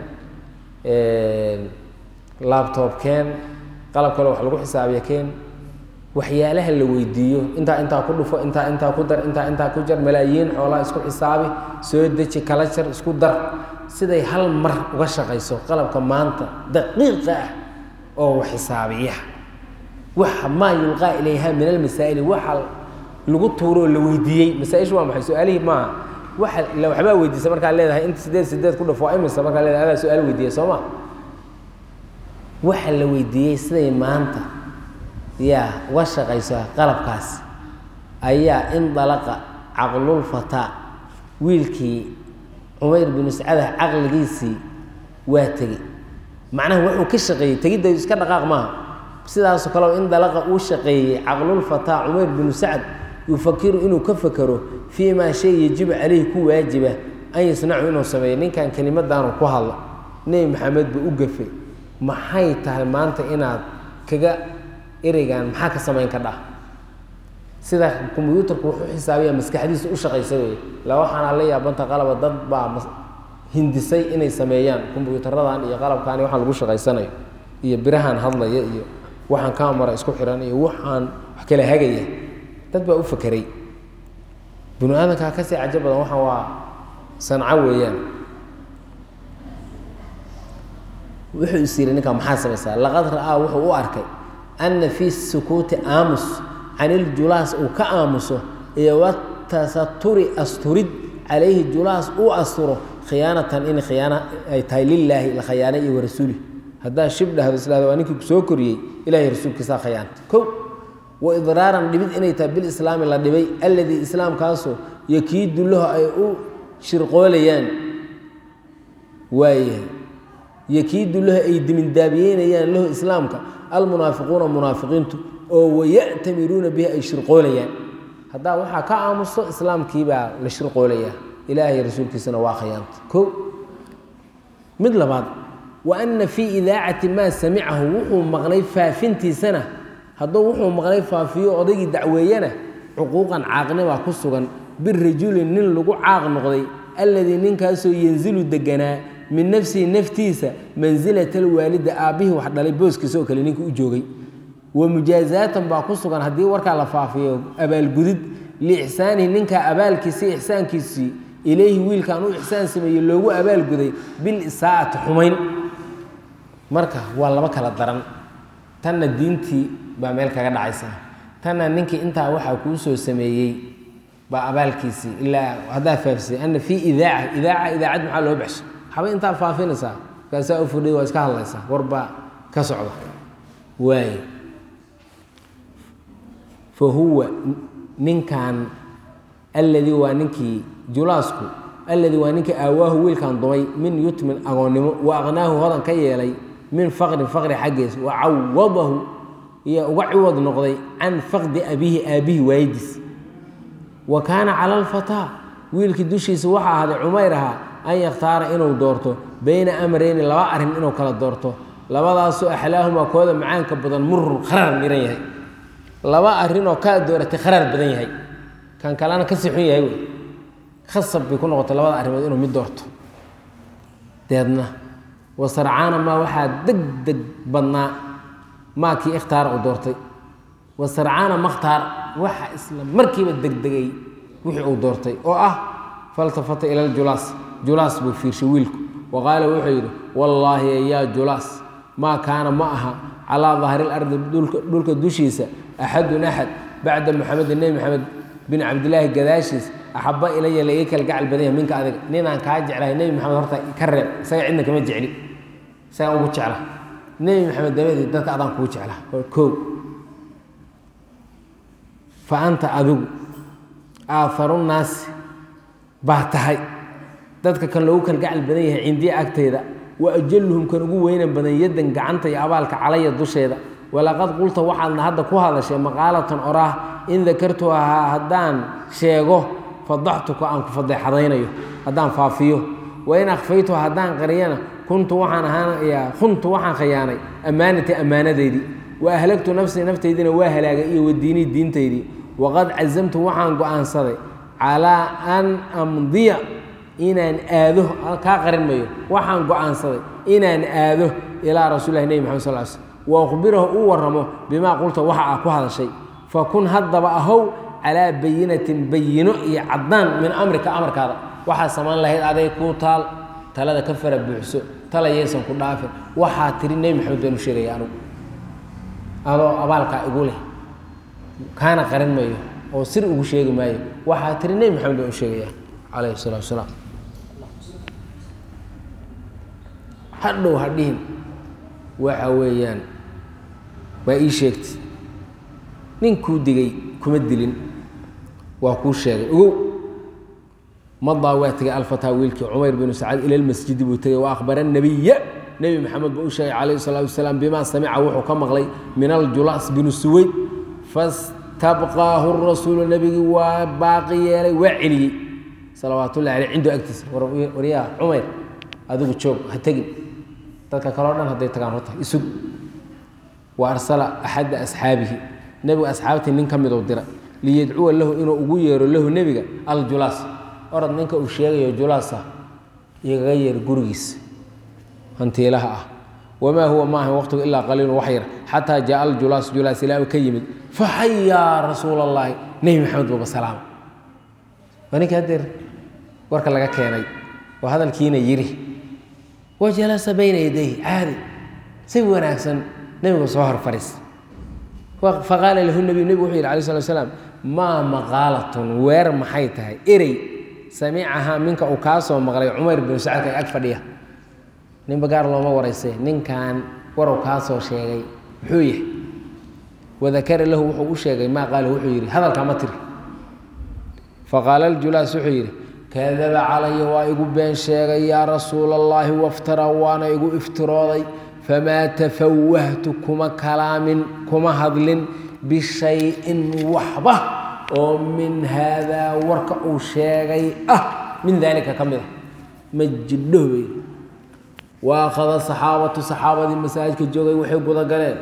labtob keen qalab kale wax lagu xisaabiya keen waxyaalaha la weydiiyo intaa intaa ku dhufo intaa intaa ku dar intaa intaa ku jar malaayiin xoolaa isku xisaabi soo deji kala jar isku dar siday hal mar uga shaqayso qalabka maanta daqiiqa ah oo wax xisaabiya waxa maa yulqaa ilayha min almasaa'ili waxa lagu tuuro oo la weydiiyey masaa-ishu waa maxay su-aalihii maaha waxa la waxbaa weydiisa markaa leedahay inta sideed sideed ku dhufo waa imisa markaa leedahay adaa su-aal weydiiya soo ma waxa la weydiiyey siday maanta yaa uga shaqayso qalabkaas ayaa indalaqa caqlulfataa wiilkii cumayr binu sacada caqligiisii waa tegey macnaha wuxuu ka shaqeeyey tegidda iska dhaqaaq maaha sidaasoo kaleo indalaqa uu shaqeeyey caqlulfataa cumayr binu sacd yufakiru inuu ka fakero fii maa shay yajibu caleyhi ku waajiba an yasnacu inuu sameeyo ninkan kelimadaanu ku hadlo nebi maxamed buu u gafay maxay tahay maanta inaad kaga ereygan maxaa ka samayn ka dhah sida kombyuutarku wuxuu xisaabiya maskaxdiisa u shaqaysa wey la waxaana la yaabanta qalaba dad baa hindisay inay sameeyaan kombyuutaradan iyo qalabkan iyo waxaan lagu shaqaysanayo iyo birahan hadlaya iyo waxaan kamara isku xiran iyo waxaan wax kala hagaya dad baa u fakeray binu aadamkaa kasii cajo badan waxaan waa sanco weeyaan wuxuu is yidhi ninkaa maxaa samaysaa laqad ra'aa wuxuu u arkay ana fii sukuuti aamus can iljulaas uu ka aamuso iyo watasaturi asturid calayhi julaas uu asturo khiyaanatan in khiyaana ay tahay lilaahi la khayaana iyo warasuulih haddaa shib dhahdo isdhahdo waa ninkii kusoo koriyey ilahay rasuulkiisaa khayaanta kow wa idraaran dhibid inay tahay bilislaami la dhibay alladii islaamkaasoo yakiidu lahu ay u shirqoolayaan waayahay yakiidu lahu ay dimindaabiyeynayaan lahu islaamka almunaafiquuna munaafiqiintu oo waya'tamiruuna bihi ay shirqoolayaan haddaa waxaa ka aamuso islaamkiibaa la shirqoolayaa ilaahay rasuulkiisana waa khayaanta ko mid labaad wa ana fii idaacati maa samicahu wuxuu maqlay faafintiisana hadduu wuxuu maqlay faafiyo odaygii dacweeyana cuquuqan caaqnibaa ku sugan birajulin nin lagu caaq noqday alladii ninkaasoo yanzilu deganaa min nafsihi naftiisa mansilata alwaalida aabbihii wax dhalay booskiisa oo kale ninkii u joogay wa mujaazaatan baa ku sugan haddii warkaa la faafiyo abaalgudid liixsaanihi ninkaa abaalkiisii ixsaankiisii ilayhi wiilkaan u ixsaan sameeyey loogu abaalguday bilisaa'ati xumayn marka waa laba kala daran tanna diintii baa meel kaga dhacaysa tanna ninkii intaa waxaa kuu soo sameeyey baa abaalkiisii ilaa haddaa faafisay ana fii idaaca idaaca idaacad maxaa loo baxshay waxba intaa faafinaysaa markaasaa u fudhay waa iska hadlaysaa warbaa ka socda waay fa huwa ninkan alladii waa ninkii julaasku alladii waa ninkii aawaahu wiilkan dumay min yutmin agoonnimo wa aqnaahu hodan ka yeelay min faqrin faqri xaggiis wa cawadahu iyo uga ciwad noqday can faqdi abiihi aabbihi waayidiis wa kaana cala alfataa wiilkii dushiisa waxaa ahaaday cumayr ahaa an yakhtaara inuu doorto bayna amrayni laba arrin inuu kala doorto labadaasoo axlaahumaa kooda macaanka badan murun kharaar miran yahay laba arrinoo kaa dooratay kharaar badan yahay kan kalena kasii xun yahay wey khasab bay ku noqotay labada arrimood inuu mid doorto deedna wasarcaana maa waxaa deg deg badnaa maa kii ikhtaara uu doortay wasarcaana makhtaar waxa isla markiiba degdegay wixii uu doortay oo ah faltafata ila ljulaas julaas buu fiirshay wiilku wa qaala wuxuu yidhi wallaahi yaa julaas maa kaana ma aha calaa dahri lardi dhulka dushiisa axadun axad bacda muxamedin nebi maxamed bin cabdilaahi gadaashiis axaba ilaya la ii kala gacal badan yahay minka adiga ninaan kaa jeclahay nebi maxamed horta ka reeb isaga cidna kama jecli isagaan ugu jecla nebi maxamed dabadeed dadka adaan kugu jeclaa kow fa anta adigu aaharu naasi baa tahay dadka kan loogu kala gacal badan yahay cindiya agtayda wa ajaluhum kan ugu weynan badan yaddan gacanta iyo abaalka calaya dusheeda walaqad qulta waxaadna hadda ku hadashay maqaalatan oraah in dakartuhaa haddaan sheego fadaxtuka aan ku fadeexadaynayo haddaan faafiyo wain akhfaytuha haddaan qariyana kuntu waxaan ahaanayaa kuntu waxaan khayaanay ammaanatii ammaanadeydii wa ahlagtu nafsii naftaydiina waa halaagay iyo wadiinii diintaydii waqad cazamtu waxaan go-aansaday calaa an amdiya inaan aado kaa qarin mayo waxaan go-aansaday inaan aado ilaa rasuulilahi nebi maxamed sal l slm wa akhbirahu uu warramo bimaa qulta waxa aa ku hadashay fakun haddaba ahow calaa bayinatin bayino iyo caddaan min amrika amarkaada waxaa samayn lahayd aday kuu taal talada ka fara buuxso tala yaysan ku dhaafin waxaa tiri nebi maxamed baan u sheegaya anugu adoo abaalkaa igu leh kaana qarin mayo oo sir ugu sheegi maayo waxaa tiri nebi maxamed baan u sheegaya calayhi salatu wasalaam hadhow hadhihin waxa weeyaan waa ii sheegtay ninkuu digay kuma dilin waa kuu sheegay ogow madaa waa tegay alfataa wiilkii cumayr binu sacad ila lmasjidi buu tegay wa akhbara nabiya nebi maxamed buu u sheegay calayhi salaatu wasalaam bimaa samica wuxuu ka maqlay min aljulaas binu suweyd fastabqaahu rasuulu nebigii waa baaqi yeelay waa celiyey salawaatullahi aleyh cindu agtiisa waryaa cumayr adigu joog ha tegin dadka kaleo dhan hadday tagaan horta isug wa arsala axadda asxaabihi nebigu asxaabtii nin ka miduu dira liyadcuwa lahu inuu ugu yeero lahu nebiga aljulaas orad ninka uu sheegayo julaasa igaga yeer gurigiisa hantiilaha ah wamaa huwa maahan waqtigu ilaa qaliilun wax yar xataa jaaa aljulaas julaas ilaa uu ka yimid faxayaa rasuula allaahi nebi maxamed buuba salaama waa ninka hadeer warka laga keenay oo hadalkiina yidhi wa jalasa bayna yadayhi caadi si wanaagsan nebigu soo hor fariis faqaala lahu nebiyu nebigu wuxuu yidhi alay slat slaam maa maqaalatun weer maxay tahay erey samicahaa minka uu kaa soo maqlay cumar binu sacadka ag fadhiya ninba gaar looma waraysay ninkan warow kaa soo sheegay muxuu yahay wadakara lahu wuxuu u sheegay maa qaala wuxuu yidhi hadalkaa ma tiri faqaala aljulaas wuxuu yidhi kadaba calaya waa igu been sheegay yaa rasuula allaahi waftara waana igu iftirooday famaa tafawahtu kuma kalaamin kuma hadlin bishayin waxba oo min haadaa warka uu sheegay ah min daalika ka mid a ma jidho bay wa akhada saxaabatu saxaabadii masaajidka joogay waxay gudagaleen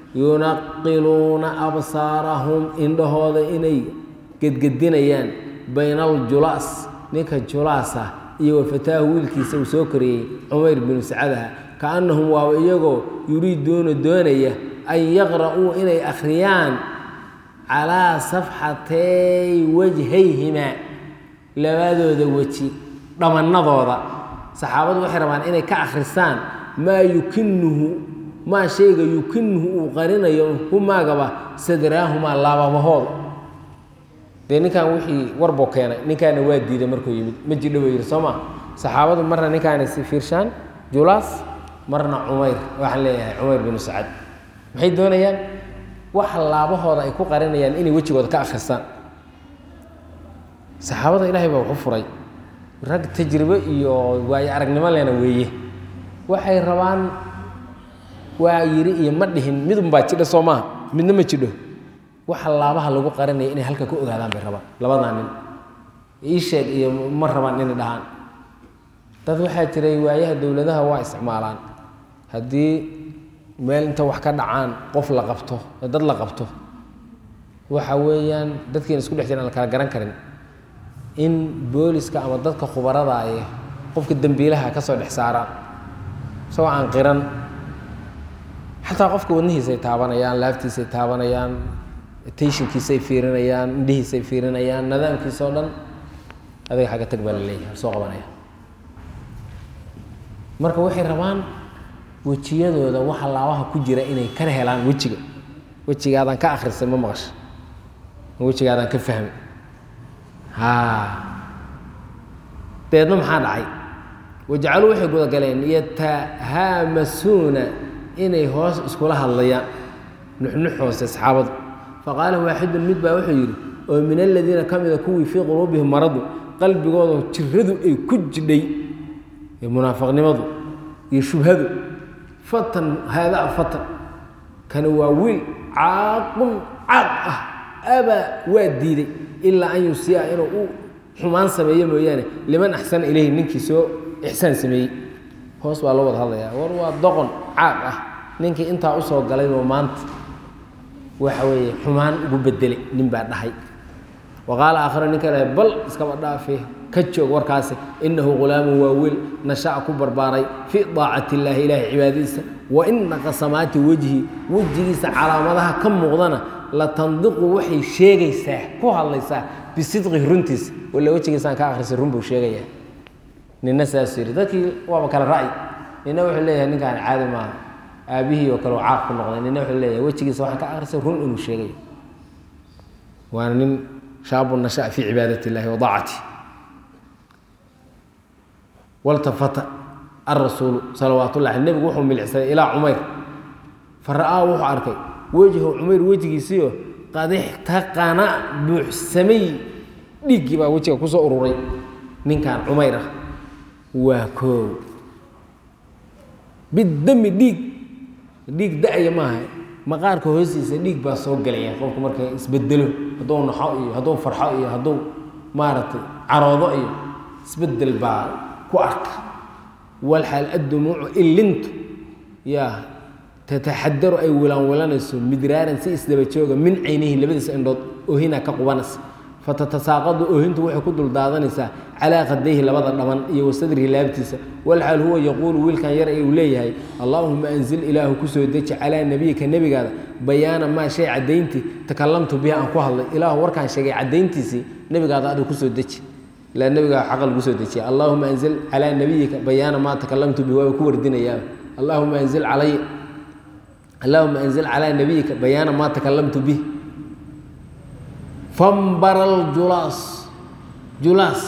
yunaqiluuna absaarahum indhahooda inay gedgedinayaan bayna aljulaas ninka julaasa iyo wafataahu wiilkiisa uu soo koriyey cumayr binu sacadaha kaannahum waaba iyagoo yuriiduuna doonaya an yaqra'uu inay akhriyaan calaa safxatay wajhayhimaa labadooda weji dhamannadooda saxaabadu waxay rabaan inay ka akhrisaan maa yukinuhu maa shayga yukinuhu uu qarinayo humaagaba sadraahumaa laababahooda dee ninkan wixii warbuu keenay ninkaana waa diiday markuu yimid ma jidho buu yidhi soo ma saxaabadu marna ninkaana si fiirshaan julaas marna cumayr waxaan leeyahay cumayr binu sacad maxay doonayaan wax laabahooda ay ku qarinayaan inay wejigooda ka akhristaan saxaabada ilaahay baa waxu furay rag tajribo iyo waayo aragnimo lena weeye waxay rabaan waa yidhi iyo ma dhihin midunbaa jidha soo maaha midna ma jidho waxa laabaha lagu qarinaya inay halka ku ogaadaan bay rabaan labadaa nin ii sheeg iyo ma rabaan inay dhahaan dad waxaa jiray waayaha dowladaha waa isticmaalaan haddii meel inta wax ka dhacaan qof la qabto dad la qabto waxa weeyaan dadkiina isku dhex jiraan la kala garan karin in booliska ama dadka khubarada ay qofka dembiilaha ka soo dhex saaraan isagoo aan qiran xataa qofka wadnihiisay taabanayaan laaftiisay taabanayaan tayshinkiisay fiirinayaan indhihiisay fiirinayaan nidaamkiisa oo dhan adiga xagga tag baa la leeyahay soo qabanaya marka waxay rabaan wejiyadooda waxa laabaha ku jira inay ka helaan wejiga wejigaadaan ka akhrisay ma maqasha wejigaadaan ka fahmi ha deedna maxaa dhacay wajacaluu waxay gudagaleen yatahaamasuuna inay hoos iskula hadlayaan nuxnux hoose asxaabadu faqaala waaxidun mid baa wuxuu yidhi oo min aladiina ka mida kuwii fii quluubihim maradu qalbigooda jiradu ay ku jidhay munaafiqnimadu iyo shubhadu fatan haadaa fatan kani waa wiil caaqun caaq ah abaa waa diiday ilaa an yusiia inuu u xumaan sameeyo mooyaane liman axsana ilayhi ninkii soo ixsaan sameeyey hoos baa loo wada hadlayaa war waa doqon caaq ah ninkii intaa usoo galayboo maanta waxa weeye xumaan ugu bedelay nin baa dhahay wa qaala aakhara nin kale bal iskaba dhaafe ka joog warkaasi inahu ghulaamun waa wiil nasha'a ku barbaaray fii daacati illaahi ilaahay cibaadadiisa wa ina qasamaati wejhi wejigiisa calaamadaha ka muuqdana la tandiqu waxay sheegaysaa ku hadlaysaa bisidqihi runtiisa walla wejigiisaan ka akhrisay run buu sheegayaa nina saasuu yidhi dadkii waaba kale ra'y nina wuxuu leeyahay ninkaan caadi maaha aabihii oo kale oo caaq ku noqday nina wuxuu leeyahay wejigiisa waxaan ka akhrisay run inuu sheegayo waana nin shaabu nasha'a fii cibaadati illahi wa daacati waltafata arasuulu salawaat ullahi nebigu wuxuu milicsaday ilaa cumayr fa ra'aa wuxuu arkay wejhu cumayr wejigiisiio qad ixtaqana buuxsamay dhiiggii baa wejiga kusoo ururay ninkan cumayr ah waa koow bidami dhiig dhiig da-ya maaha maqaarka hoostiisa dhiig baa soo gelaya qofku marka isbedelo hadduu naxo iyo hadduu farxo iyo hadduu maaragtay caroodo iyo isbedel baa ku arka walxaal addumuucu ilintu yaa tataxadaru ay wilaanwilanayso midraaran si isdaba jooga min caynihi labadiisa indhood oohinaa ka qubanaysa fatatasaaqadu oohintu waxay ku duldaadanaysaa calaa qadayhi labada dhaban iyo wasadrihi laabtiisa walxaal huwa yaquulu wiilkan yar ee uu leeyahay allaahuma anzil ilaahu kusoo deji calaa nebiyika nebigaada bayaana maa shay caddayntii takalamtu bihi aan ku hadlay ilaahu warkaan sheegay caddayntiisii nebigaada adigu kusoo deji ilaa nebigaa xaqa lagu soo dejiya allaahuma anzil calaa nebiyika bayaana maa takalamtu bihi waaba ku wardinayaa allaahuma anzil calay allaahuma anzil calaa nebiyika bayaana maa takalamtu bih fambaral julaas julaas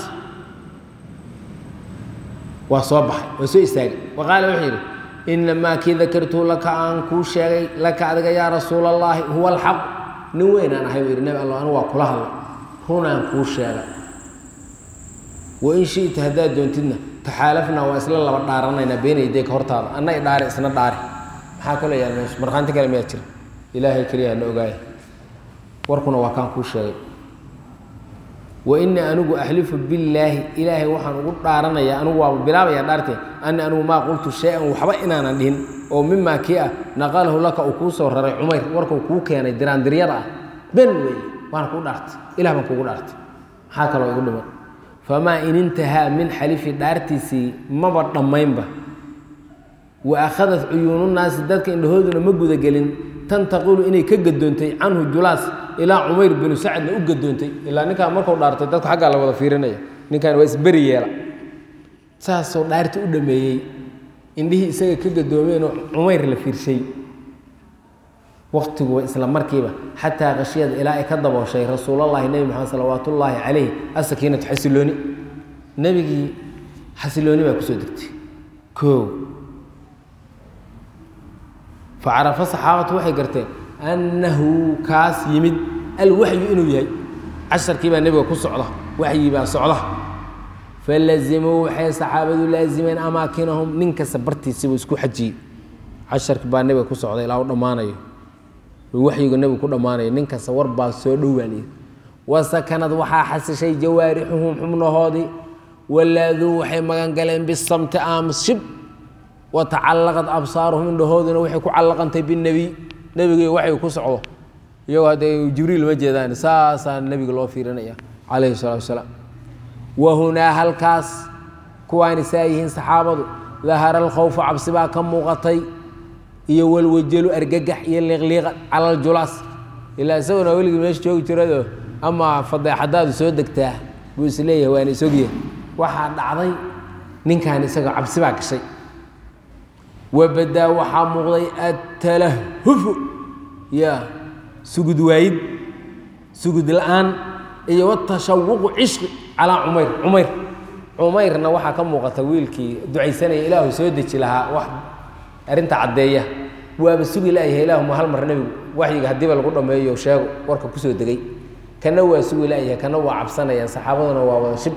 waa soo baxay waa soo istaagay wa qaala wuxuu yidhi inamaa kii dakartuu laka aan kuu sheegay laka adiga yaa rasuula allaahi huwa alxaq nin weynaan ahay buu yidhi nebi alla anigu waa kula hadla runaan kuu sheegay wain shi'ta haddaad doontidna taxaalafnaa waa isla laba dhaaranaynaa beenaydeyka hortaada anna i dhaari isna dhaari maxaa kaloo yaal meesha markhaanti kale miyaa jira ilaahay keliya na ogaaya warkuna waa kaan kuu sheegay wa inii anigu axlifu billaahi ilaahay waxaan ugu dhaaranayaa anigu waaba bilaabayaa dhaartee ani anigu maa qultu shay-an waxba inaanan dhihin oo mimaa kii ah naqalahu laka uu kuu soo raray cumayr warkuu kuu keenay diraandiryada ah ben weeye waana kuu dhaartay ilah baan kuugu dhaartay maxaa kaloo igu dhiman famaa in intahaa min xalifi dhaartiisii maba dhammaynba wa akhadat cuyuununaasi dadka indhahooduna ma gudagelin tantaqilu inay ka gadoontay canhu julaas ilaa cumayr binu sacadna u gadoontay ilaa ninkaan markuu dhaartay dadku xaggaa la wada fiirinaya ninkaan waa isberi yeela saasoo dhaarti u dhameeyey indhihii isaga ka gadoomeenoo cumayr la fiirshay waktigu isla markiiba xataa khashiyada ilaa ay ka dabooshay rasuulallahi nebi maxamed salawaat ullaahi calayh asakiinatu xasilooni nebigii xasilooni baa kusoo degtay koo facarafa saxaabatu waxay garteen annahu kaas yimid alwaxyu inuu yahay casharkii baa nebiga ku socda waxyi baa socda falazimuu waxay saxaabadu laazimeen amaakinahum nin kasta bartiisiibuu isku xajiyey casharki baa nebiga ku socda ilaa u dhammaanayo waxyigu nebigu ku dhammaanayo nin kasta war baa soo dhowaanaya wasakanad waxaa xasishay jawaarixuhum xubnahoodii walaaduu waxay magan galeen bisamti aamus shib watacallaqad absaaruhum indhahooduna waxay ku callaqantay binebiy nebiga waxay ku socdo iyagoo haddee jibriil ma jeedaan saasaa nebiga loo fiirinaya calayhi salatu wasalaam wahunaa halkaas kuwaani saa yihiin saxaabadu dahara alkhawfu cabsi baa ka muuqatay iyo walwajalu argagax iyo liiqliiqa cala aljulaas ilaa isaguna weligii meesha joogi jirado ama fadeexadaadu soo degtaa buu is leeyahay waana isogyahay waxaa dhacday ninkan isagoo cabsi baa gashay wabadaa waxaa muuqday attalahufu ya sugud waayid sugud la-aan iyo watashawuqu cishqi calaa cumayr cumayr cumayrna waxaa ka muuqata wiilkii ducaysanaya ilaahu soo deji lahaa wax arrinta caddeeya waaba sugi la'yahay ilaahuma hal mar nebigu waxyiga haddiiba lagu dhammeeyo sheego warka kusoo degay kana waa sugi la'yahay kana waa cabsanayaan saxaabaduna waa wada shib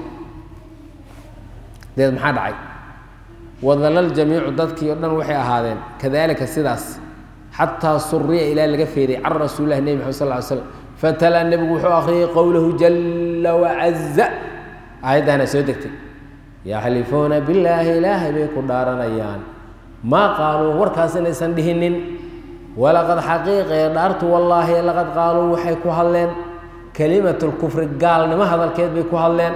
deed maxaa dhacay wadalal jamiicu dadkii oo dhan waxay ahaadeen kadalika sidaas xataa suriya ilaa laga feeday can rasuulilahi nebi maxamed sal ly slam fatalaa nebigu wuxuu akhriyey qowlahu jala wacaza aayaddaana soo degtay yaxlifuuna billaahi ilaahay bay ku dhaaranayaan maa qaaluu warkaas inaysan dhihinin walaqad xaqiiqee dhaartu wallaahi laqad qaaluu waxay ku hadleen kelimatu lkufri gaalnimo hadalkeed bay ku hadleen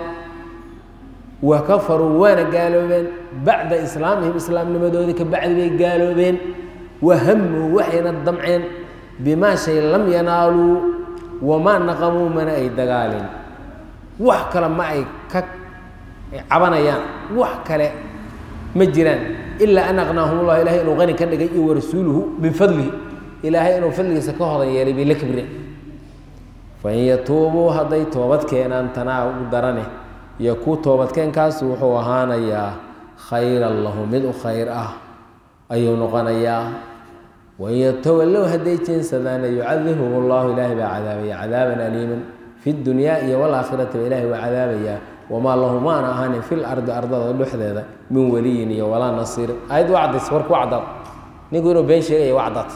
wa kafaruu waana gaaloobeen bacda islaamihim islaamnimadoodii ka bacdi bay gaaloobeen wahamuu waxayna damceen bimaa shay lam yanaaluu wamaa naqamuu mana ay dagaalin wax kale ma ay ka cabanayaan wax kale ma jiraan ilaa an aqnaahum ullah ilahay inuu qani ka dhigay iyo warasuuluhu min fadlihi ilaahay inuu fadligiisa ka hodan yeelay bay la kibreen fain yatuubuu hadday toobad keenaan tanaa u darane iyo ku toobadkeenkaas wuxuu ahaanayaa khayran lahu mid u khayr ah ayuu noqonayaa wain yatawallow hadday jeensadaana yucadibhum allahu ilaahay baa cadaabaya cadaaban aliiman fi dunyaa iyo walaakhirati ba ilahay waa cadaabayaa wamaa lahu maana ahaanin fil ardi ardada dhexdeeda min weliyin iyo walaa nasiirin ayad waa caddays warku waa caddaad ninku inuu been sheegaya waa caddaad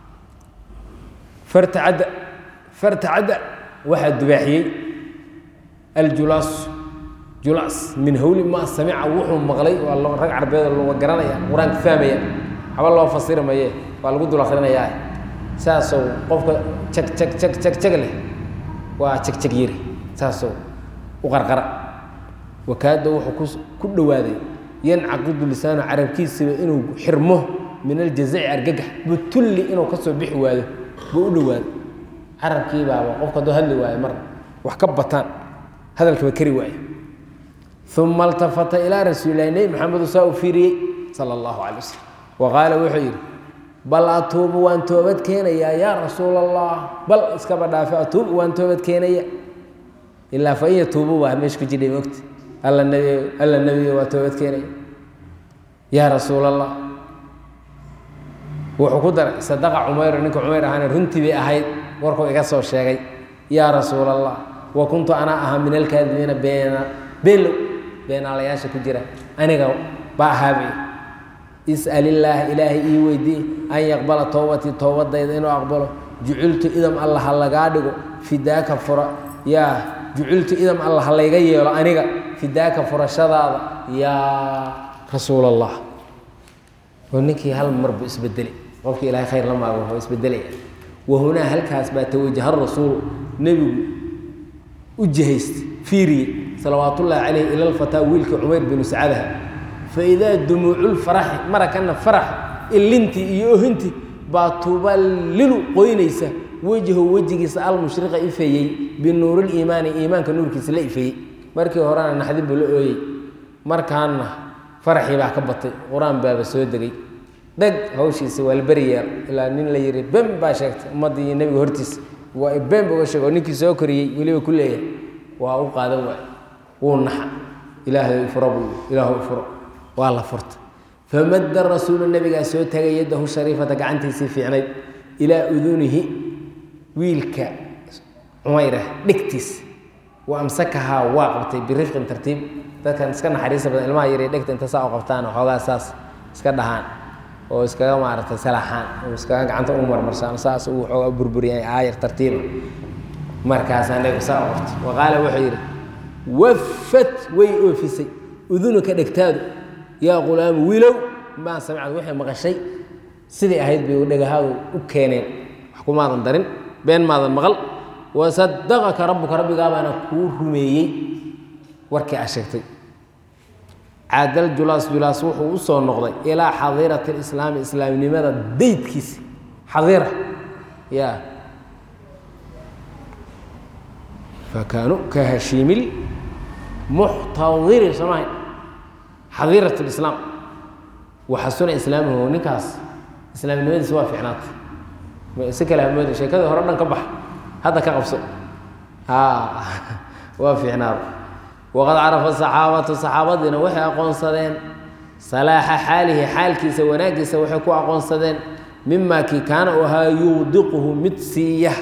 fartacadda fartacadda waxaa dubaaxiyey aljulaas julaas min hawli ma samica wuxuu maqlay waa rag carbeed laga garanaya qur-aanka fahmaya haba loo fasiri maye waa lagu dul akrinayaa saasou qofka jag jag jag jag jag leh waa jagjag yiri saasou u qarqara wakaada wuxuu ku dhowaaday yancaqidu lisaanu carabkiisiba inuu xirmo min aljazaci argagax butulli inuu kasoo bixi waayo buu u dhowaaday carabkii baaba qofka hadduu hadli waayo mar wax ka bataan hadalkaba kari waayo uma altafata ilaa rasuulilahi nebi maxamedu saa u fiiriyey sala allahu calay wasalam wa qaala wuxuu yidhi bal atuubu waan toobad keenayaa yaa rasuul allah bal iskaba dhaafe atuubu waan toobad keenaya ilaa fa in yatuubu waa meesha ku jidhay mogta alla nebi alla nebiyo waa toobad keenaya yaa rasuul allah wuxuu ku daray sadaqa cumayro ninka cumayr ahaana runtii bay ahayd warkuu iga soo sheegay yaa rasuul allah wa kuntu anaa ahaa min alkaadimiina beena beenlow beenaalayaasha ku jira aniga baa ahaabay is'al illaah ilaahay ii weydii an yaqbala towbatii toobadayda inuu aqbalo juciltu idam alla ha lagaa dhigo fidaaka fura yaa juciltu idam alla ha layga yeelo aniga fidaaka furashadaada yaa rasuul allah oo ninkii hal mar buu isbedelay qofkii ilaahay khayr la maago wuxuu isbedelaya wahunaa halkaas baa tawajaha rasuulu nebigu u jihaystay fiiriye salawaatullaahi caleyh ila lfataa wiilkii cumayr binu sacadaha faidaa dumuuculfaraxi marakana farax ilintii iyo ohintii baa tuballilu qoynaysa wejhu wejigiisa almushriqa ifeeyey binuuriliimaani iimaanka nuurkiisa la ifeeyey markii horena naxdin buu la ooyey markaana faraxii baa ka batay qur-aan baaba soo degay dheg hawshiisa waa la beriyaa ilaa nin la yihi bem baa sheegtay ummaddii iyo nebiga hortiisa waa bem uga sheeg oo ninkii soo koriyey weliba ku leeyahay waa u qaadan waay wuu naxa ilaahay furo buu ilaahu furo waa la furta famadda rasuulu nabigaa soo tagay yaddahu shariifata gacantiisii fiicnayd ilaa udunihi wiilka cumayrah dhegtiisa wa amsakahaa waa qabtay birifqin tartiib dadkan iska naxariista badan ilmaha yar dhegta inta saa u qabtaan xoogaa saas iska dhahaan oo iskaga maaragtay salaxaan oo iskaga gacanta u marmarsaan saas uu xoogaa burburiyay aayar tartiiba markaasaa nebigu saa u qabtay wa qaala wuxuu yidhi wafat way oofisay udunuka dhegtaadu yaa qulaamu wiilow maa samicad waxay maqashay sidai ahayd bay dhagahaadu u keeneen wax kumaadan darin been maadan maqal wasadaqaka rabbuka rabbigaabaana kuu rumeeyey warkii aa sheegtay caadal julaas julaas wuxuu u soo noqday ilaa xadiirati lislaami islaamnimada daydkiisa xadiira ya fakaanuu ka hashiimil muxtadiri soomahay xadiirat lislaam waxasuna islaamuhu ninkaas islaamnimadiisa waa fiicnaatay si kale hamoodi sheekadii hore dhan ka bax hadda ka qabso waa fiicnaada waqad carafa saxaabatu saxaabadiina waxay aqoonsadeen salaaxa xaalihi xaalkiisa wanaaggiisa waxay ku aqoonsadeen mima kii kaana u ahaa yuudiquhu mid siiya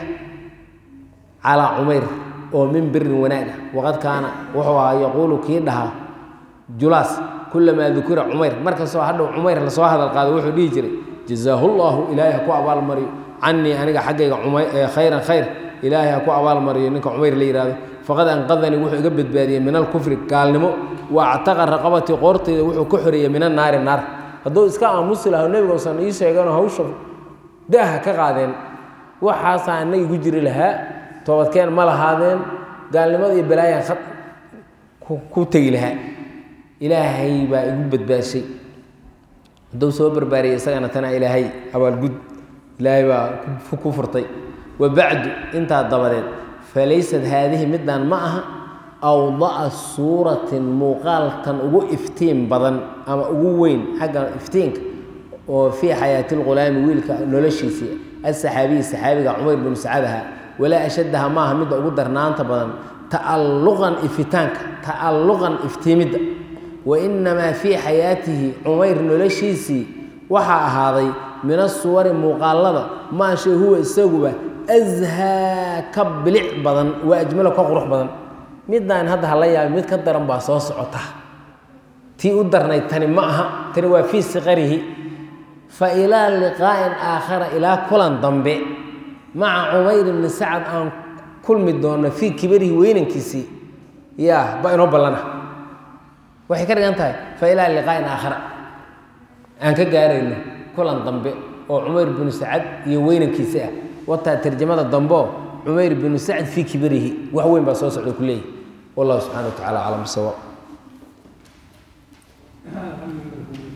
calaa cumayr oo min birin wanaaga waqad kaana wuxuu ahaa yaquulu kii dhahaa julaas kulamaa dukira cumayr markastoo hadhow cumayr lasoo hadal qaado wuxuu dhihi jiray jazaahu llahu ilaahay ha ku abaalmariyo canii aniga xaggayga khayran khayr ilaahay ha ku abaalmariyo ninka cumayr la yihahdo faqad anqadanii wuxuu iga badbaadiyey min alkufri gaalnimo wa actaqa raqabatii qoortayda wuxuu ka xoreeyey min annaari naar hadduu iska aamusi laha nebiga usan ii sheeganoo hawsha daaha ka qaadeen waxaasaa anagi ku jiri lahaa toobadkeen ma lahaadeen gaalnimada iyo balaayaan ku tegi lahaa ilaahay baa igu badbaashay hadduu soo barbaariyey isagana tana ilaahay abaalgud ilaahay baa ku furtay wa bacdu intaa dabadeed falaysad haadihi midaan ma aha awda'a suuratin muuqaalkan ugu iftiin badan ama ugu weyn xagga iftiinka oo fii xayaati lghulaami wiilka noloshiisii asaxaabiyi saxaabiga cumayr binu sacadaha walaa ashaddaha maaha midda ugu darnaanta badan ta'alluqan ifitaanka ta'alluqan iftiimidda wa inamaa fii xayaatihi cumayr noloshiisii waxaa ahaaday min asuwari muuqaalada maashay huwa isaguba ashaa ka bilic badan waa ajmalo ka qurux badan midaan hadda hala yaabay mid ka daran baa soo socota tii u darnayd tani ma aha tani waa fii siqarihi fa ilaa liqaa'in aakhara ilaa kulan dambe maca cumayr bni sacad aan kulmi doonno fii kibarihi weynankiisii ya ba inoo ballana waxay ka dhigan tahay fa ilaa liqaa'in aakhara aan ka gaarayno kulan dambe oo cumayr binu sacad iyo weynankiisi ah wataa tarjamada dambeo cumayr binu sacd fii kibarihi wax weyn baa soo socda ku leeyahy wallahu subxana wa tacala aclam bisawaab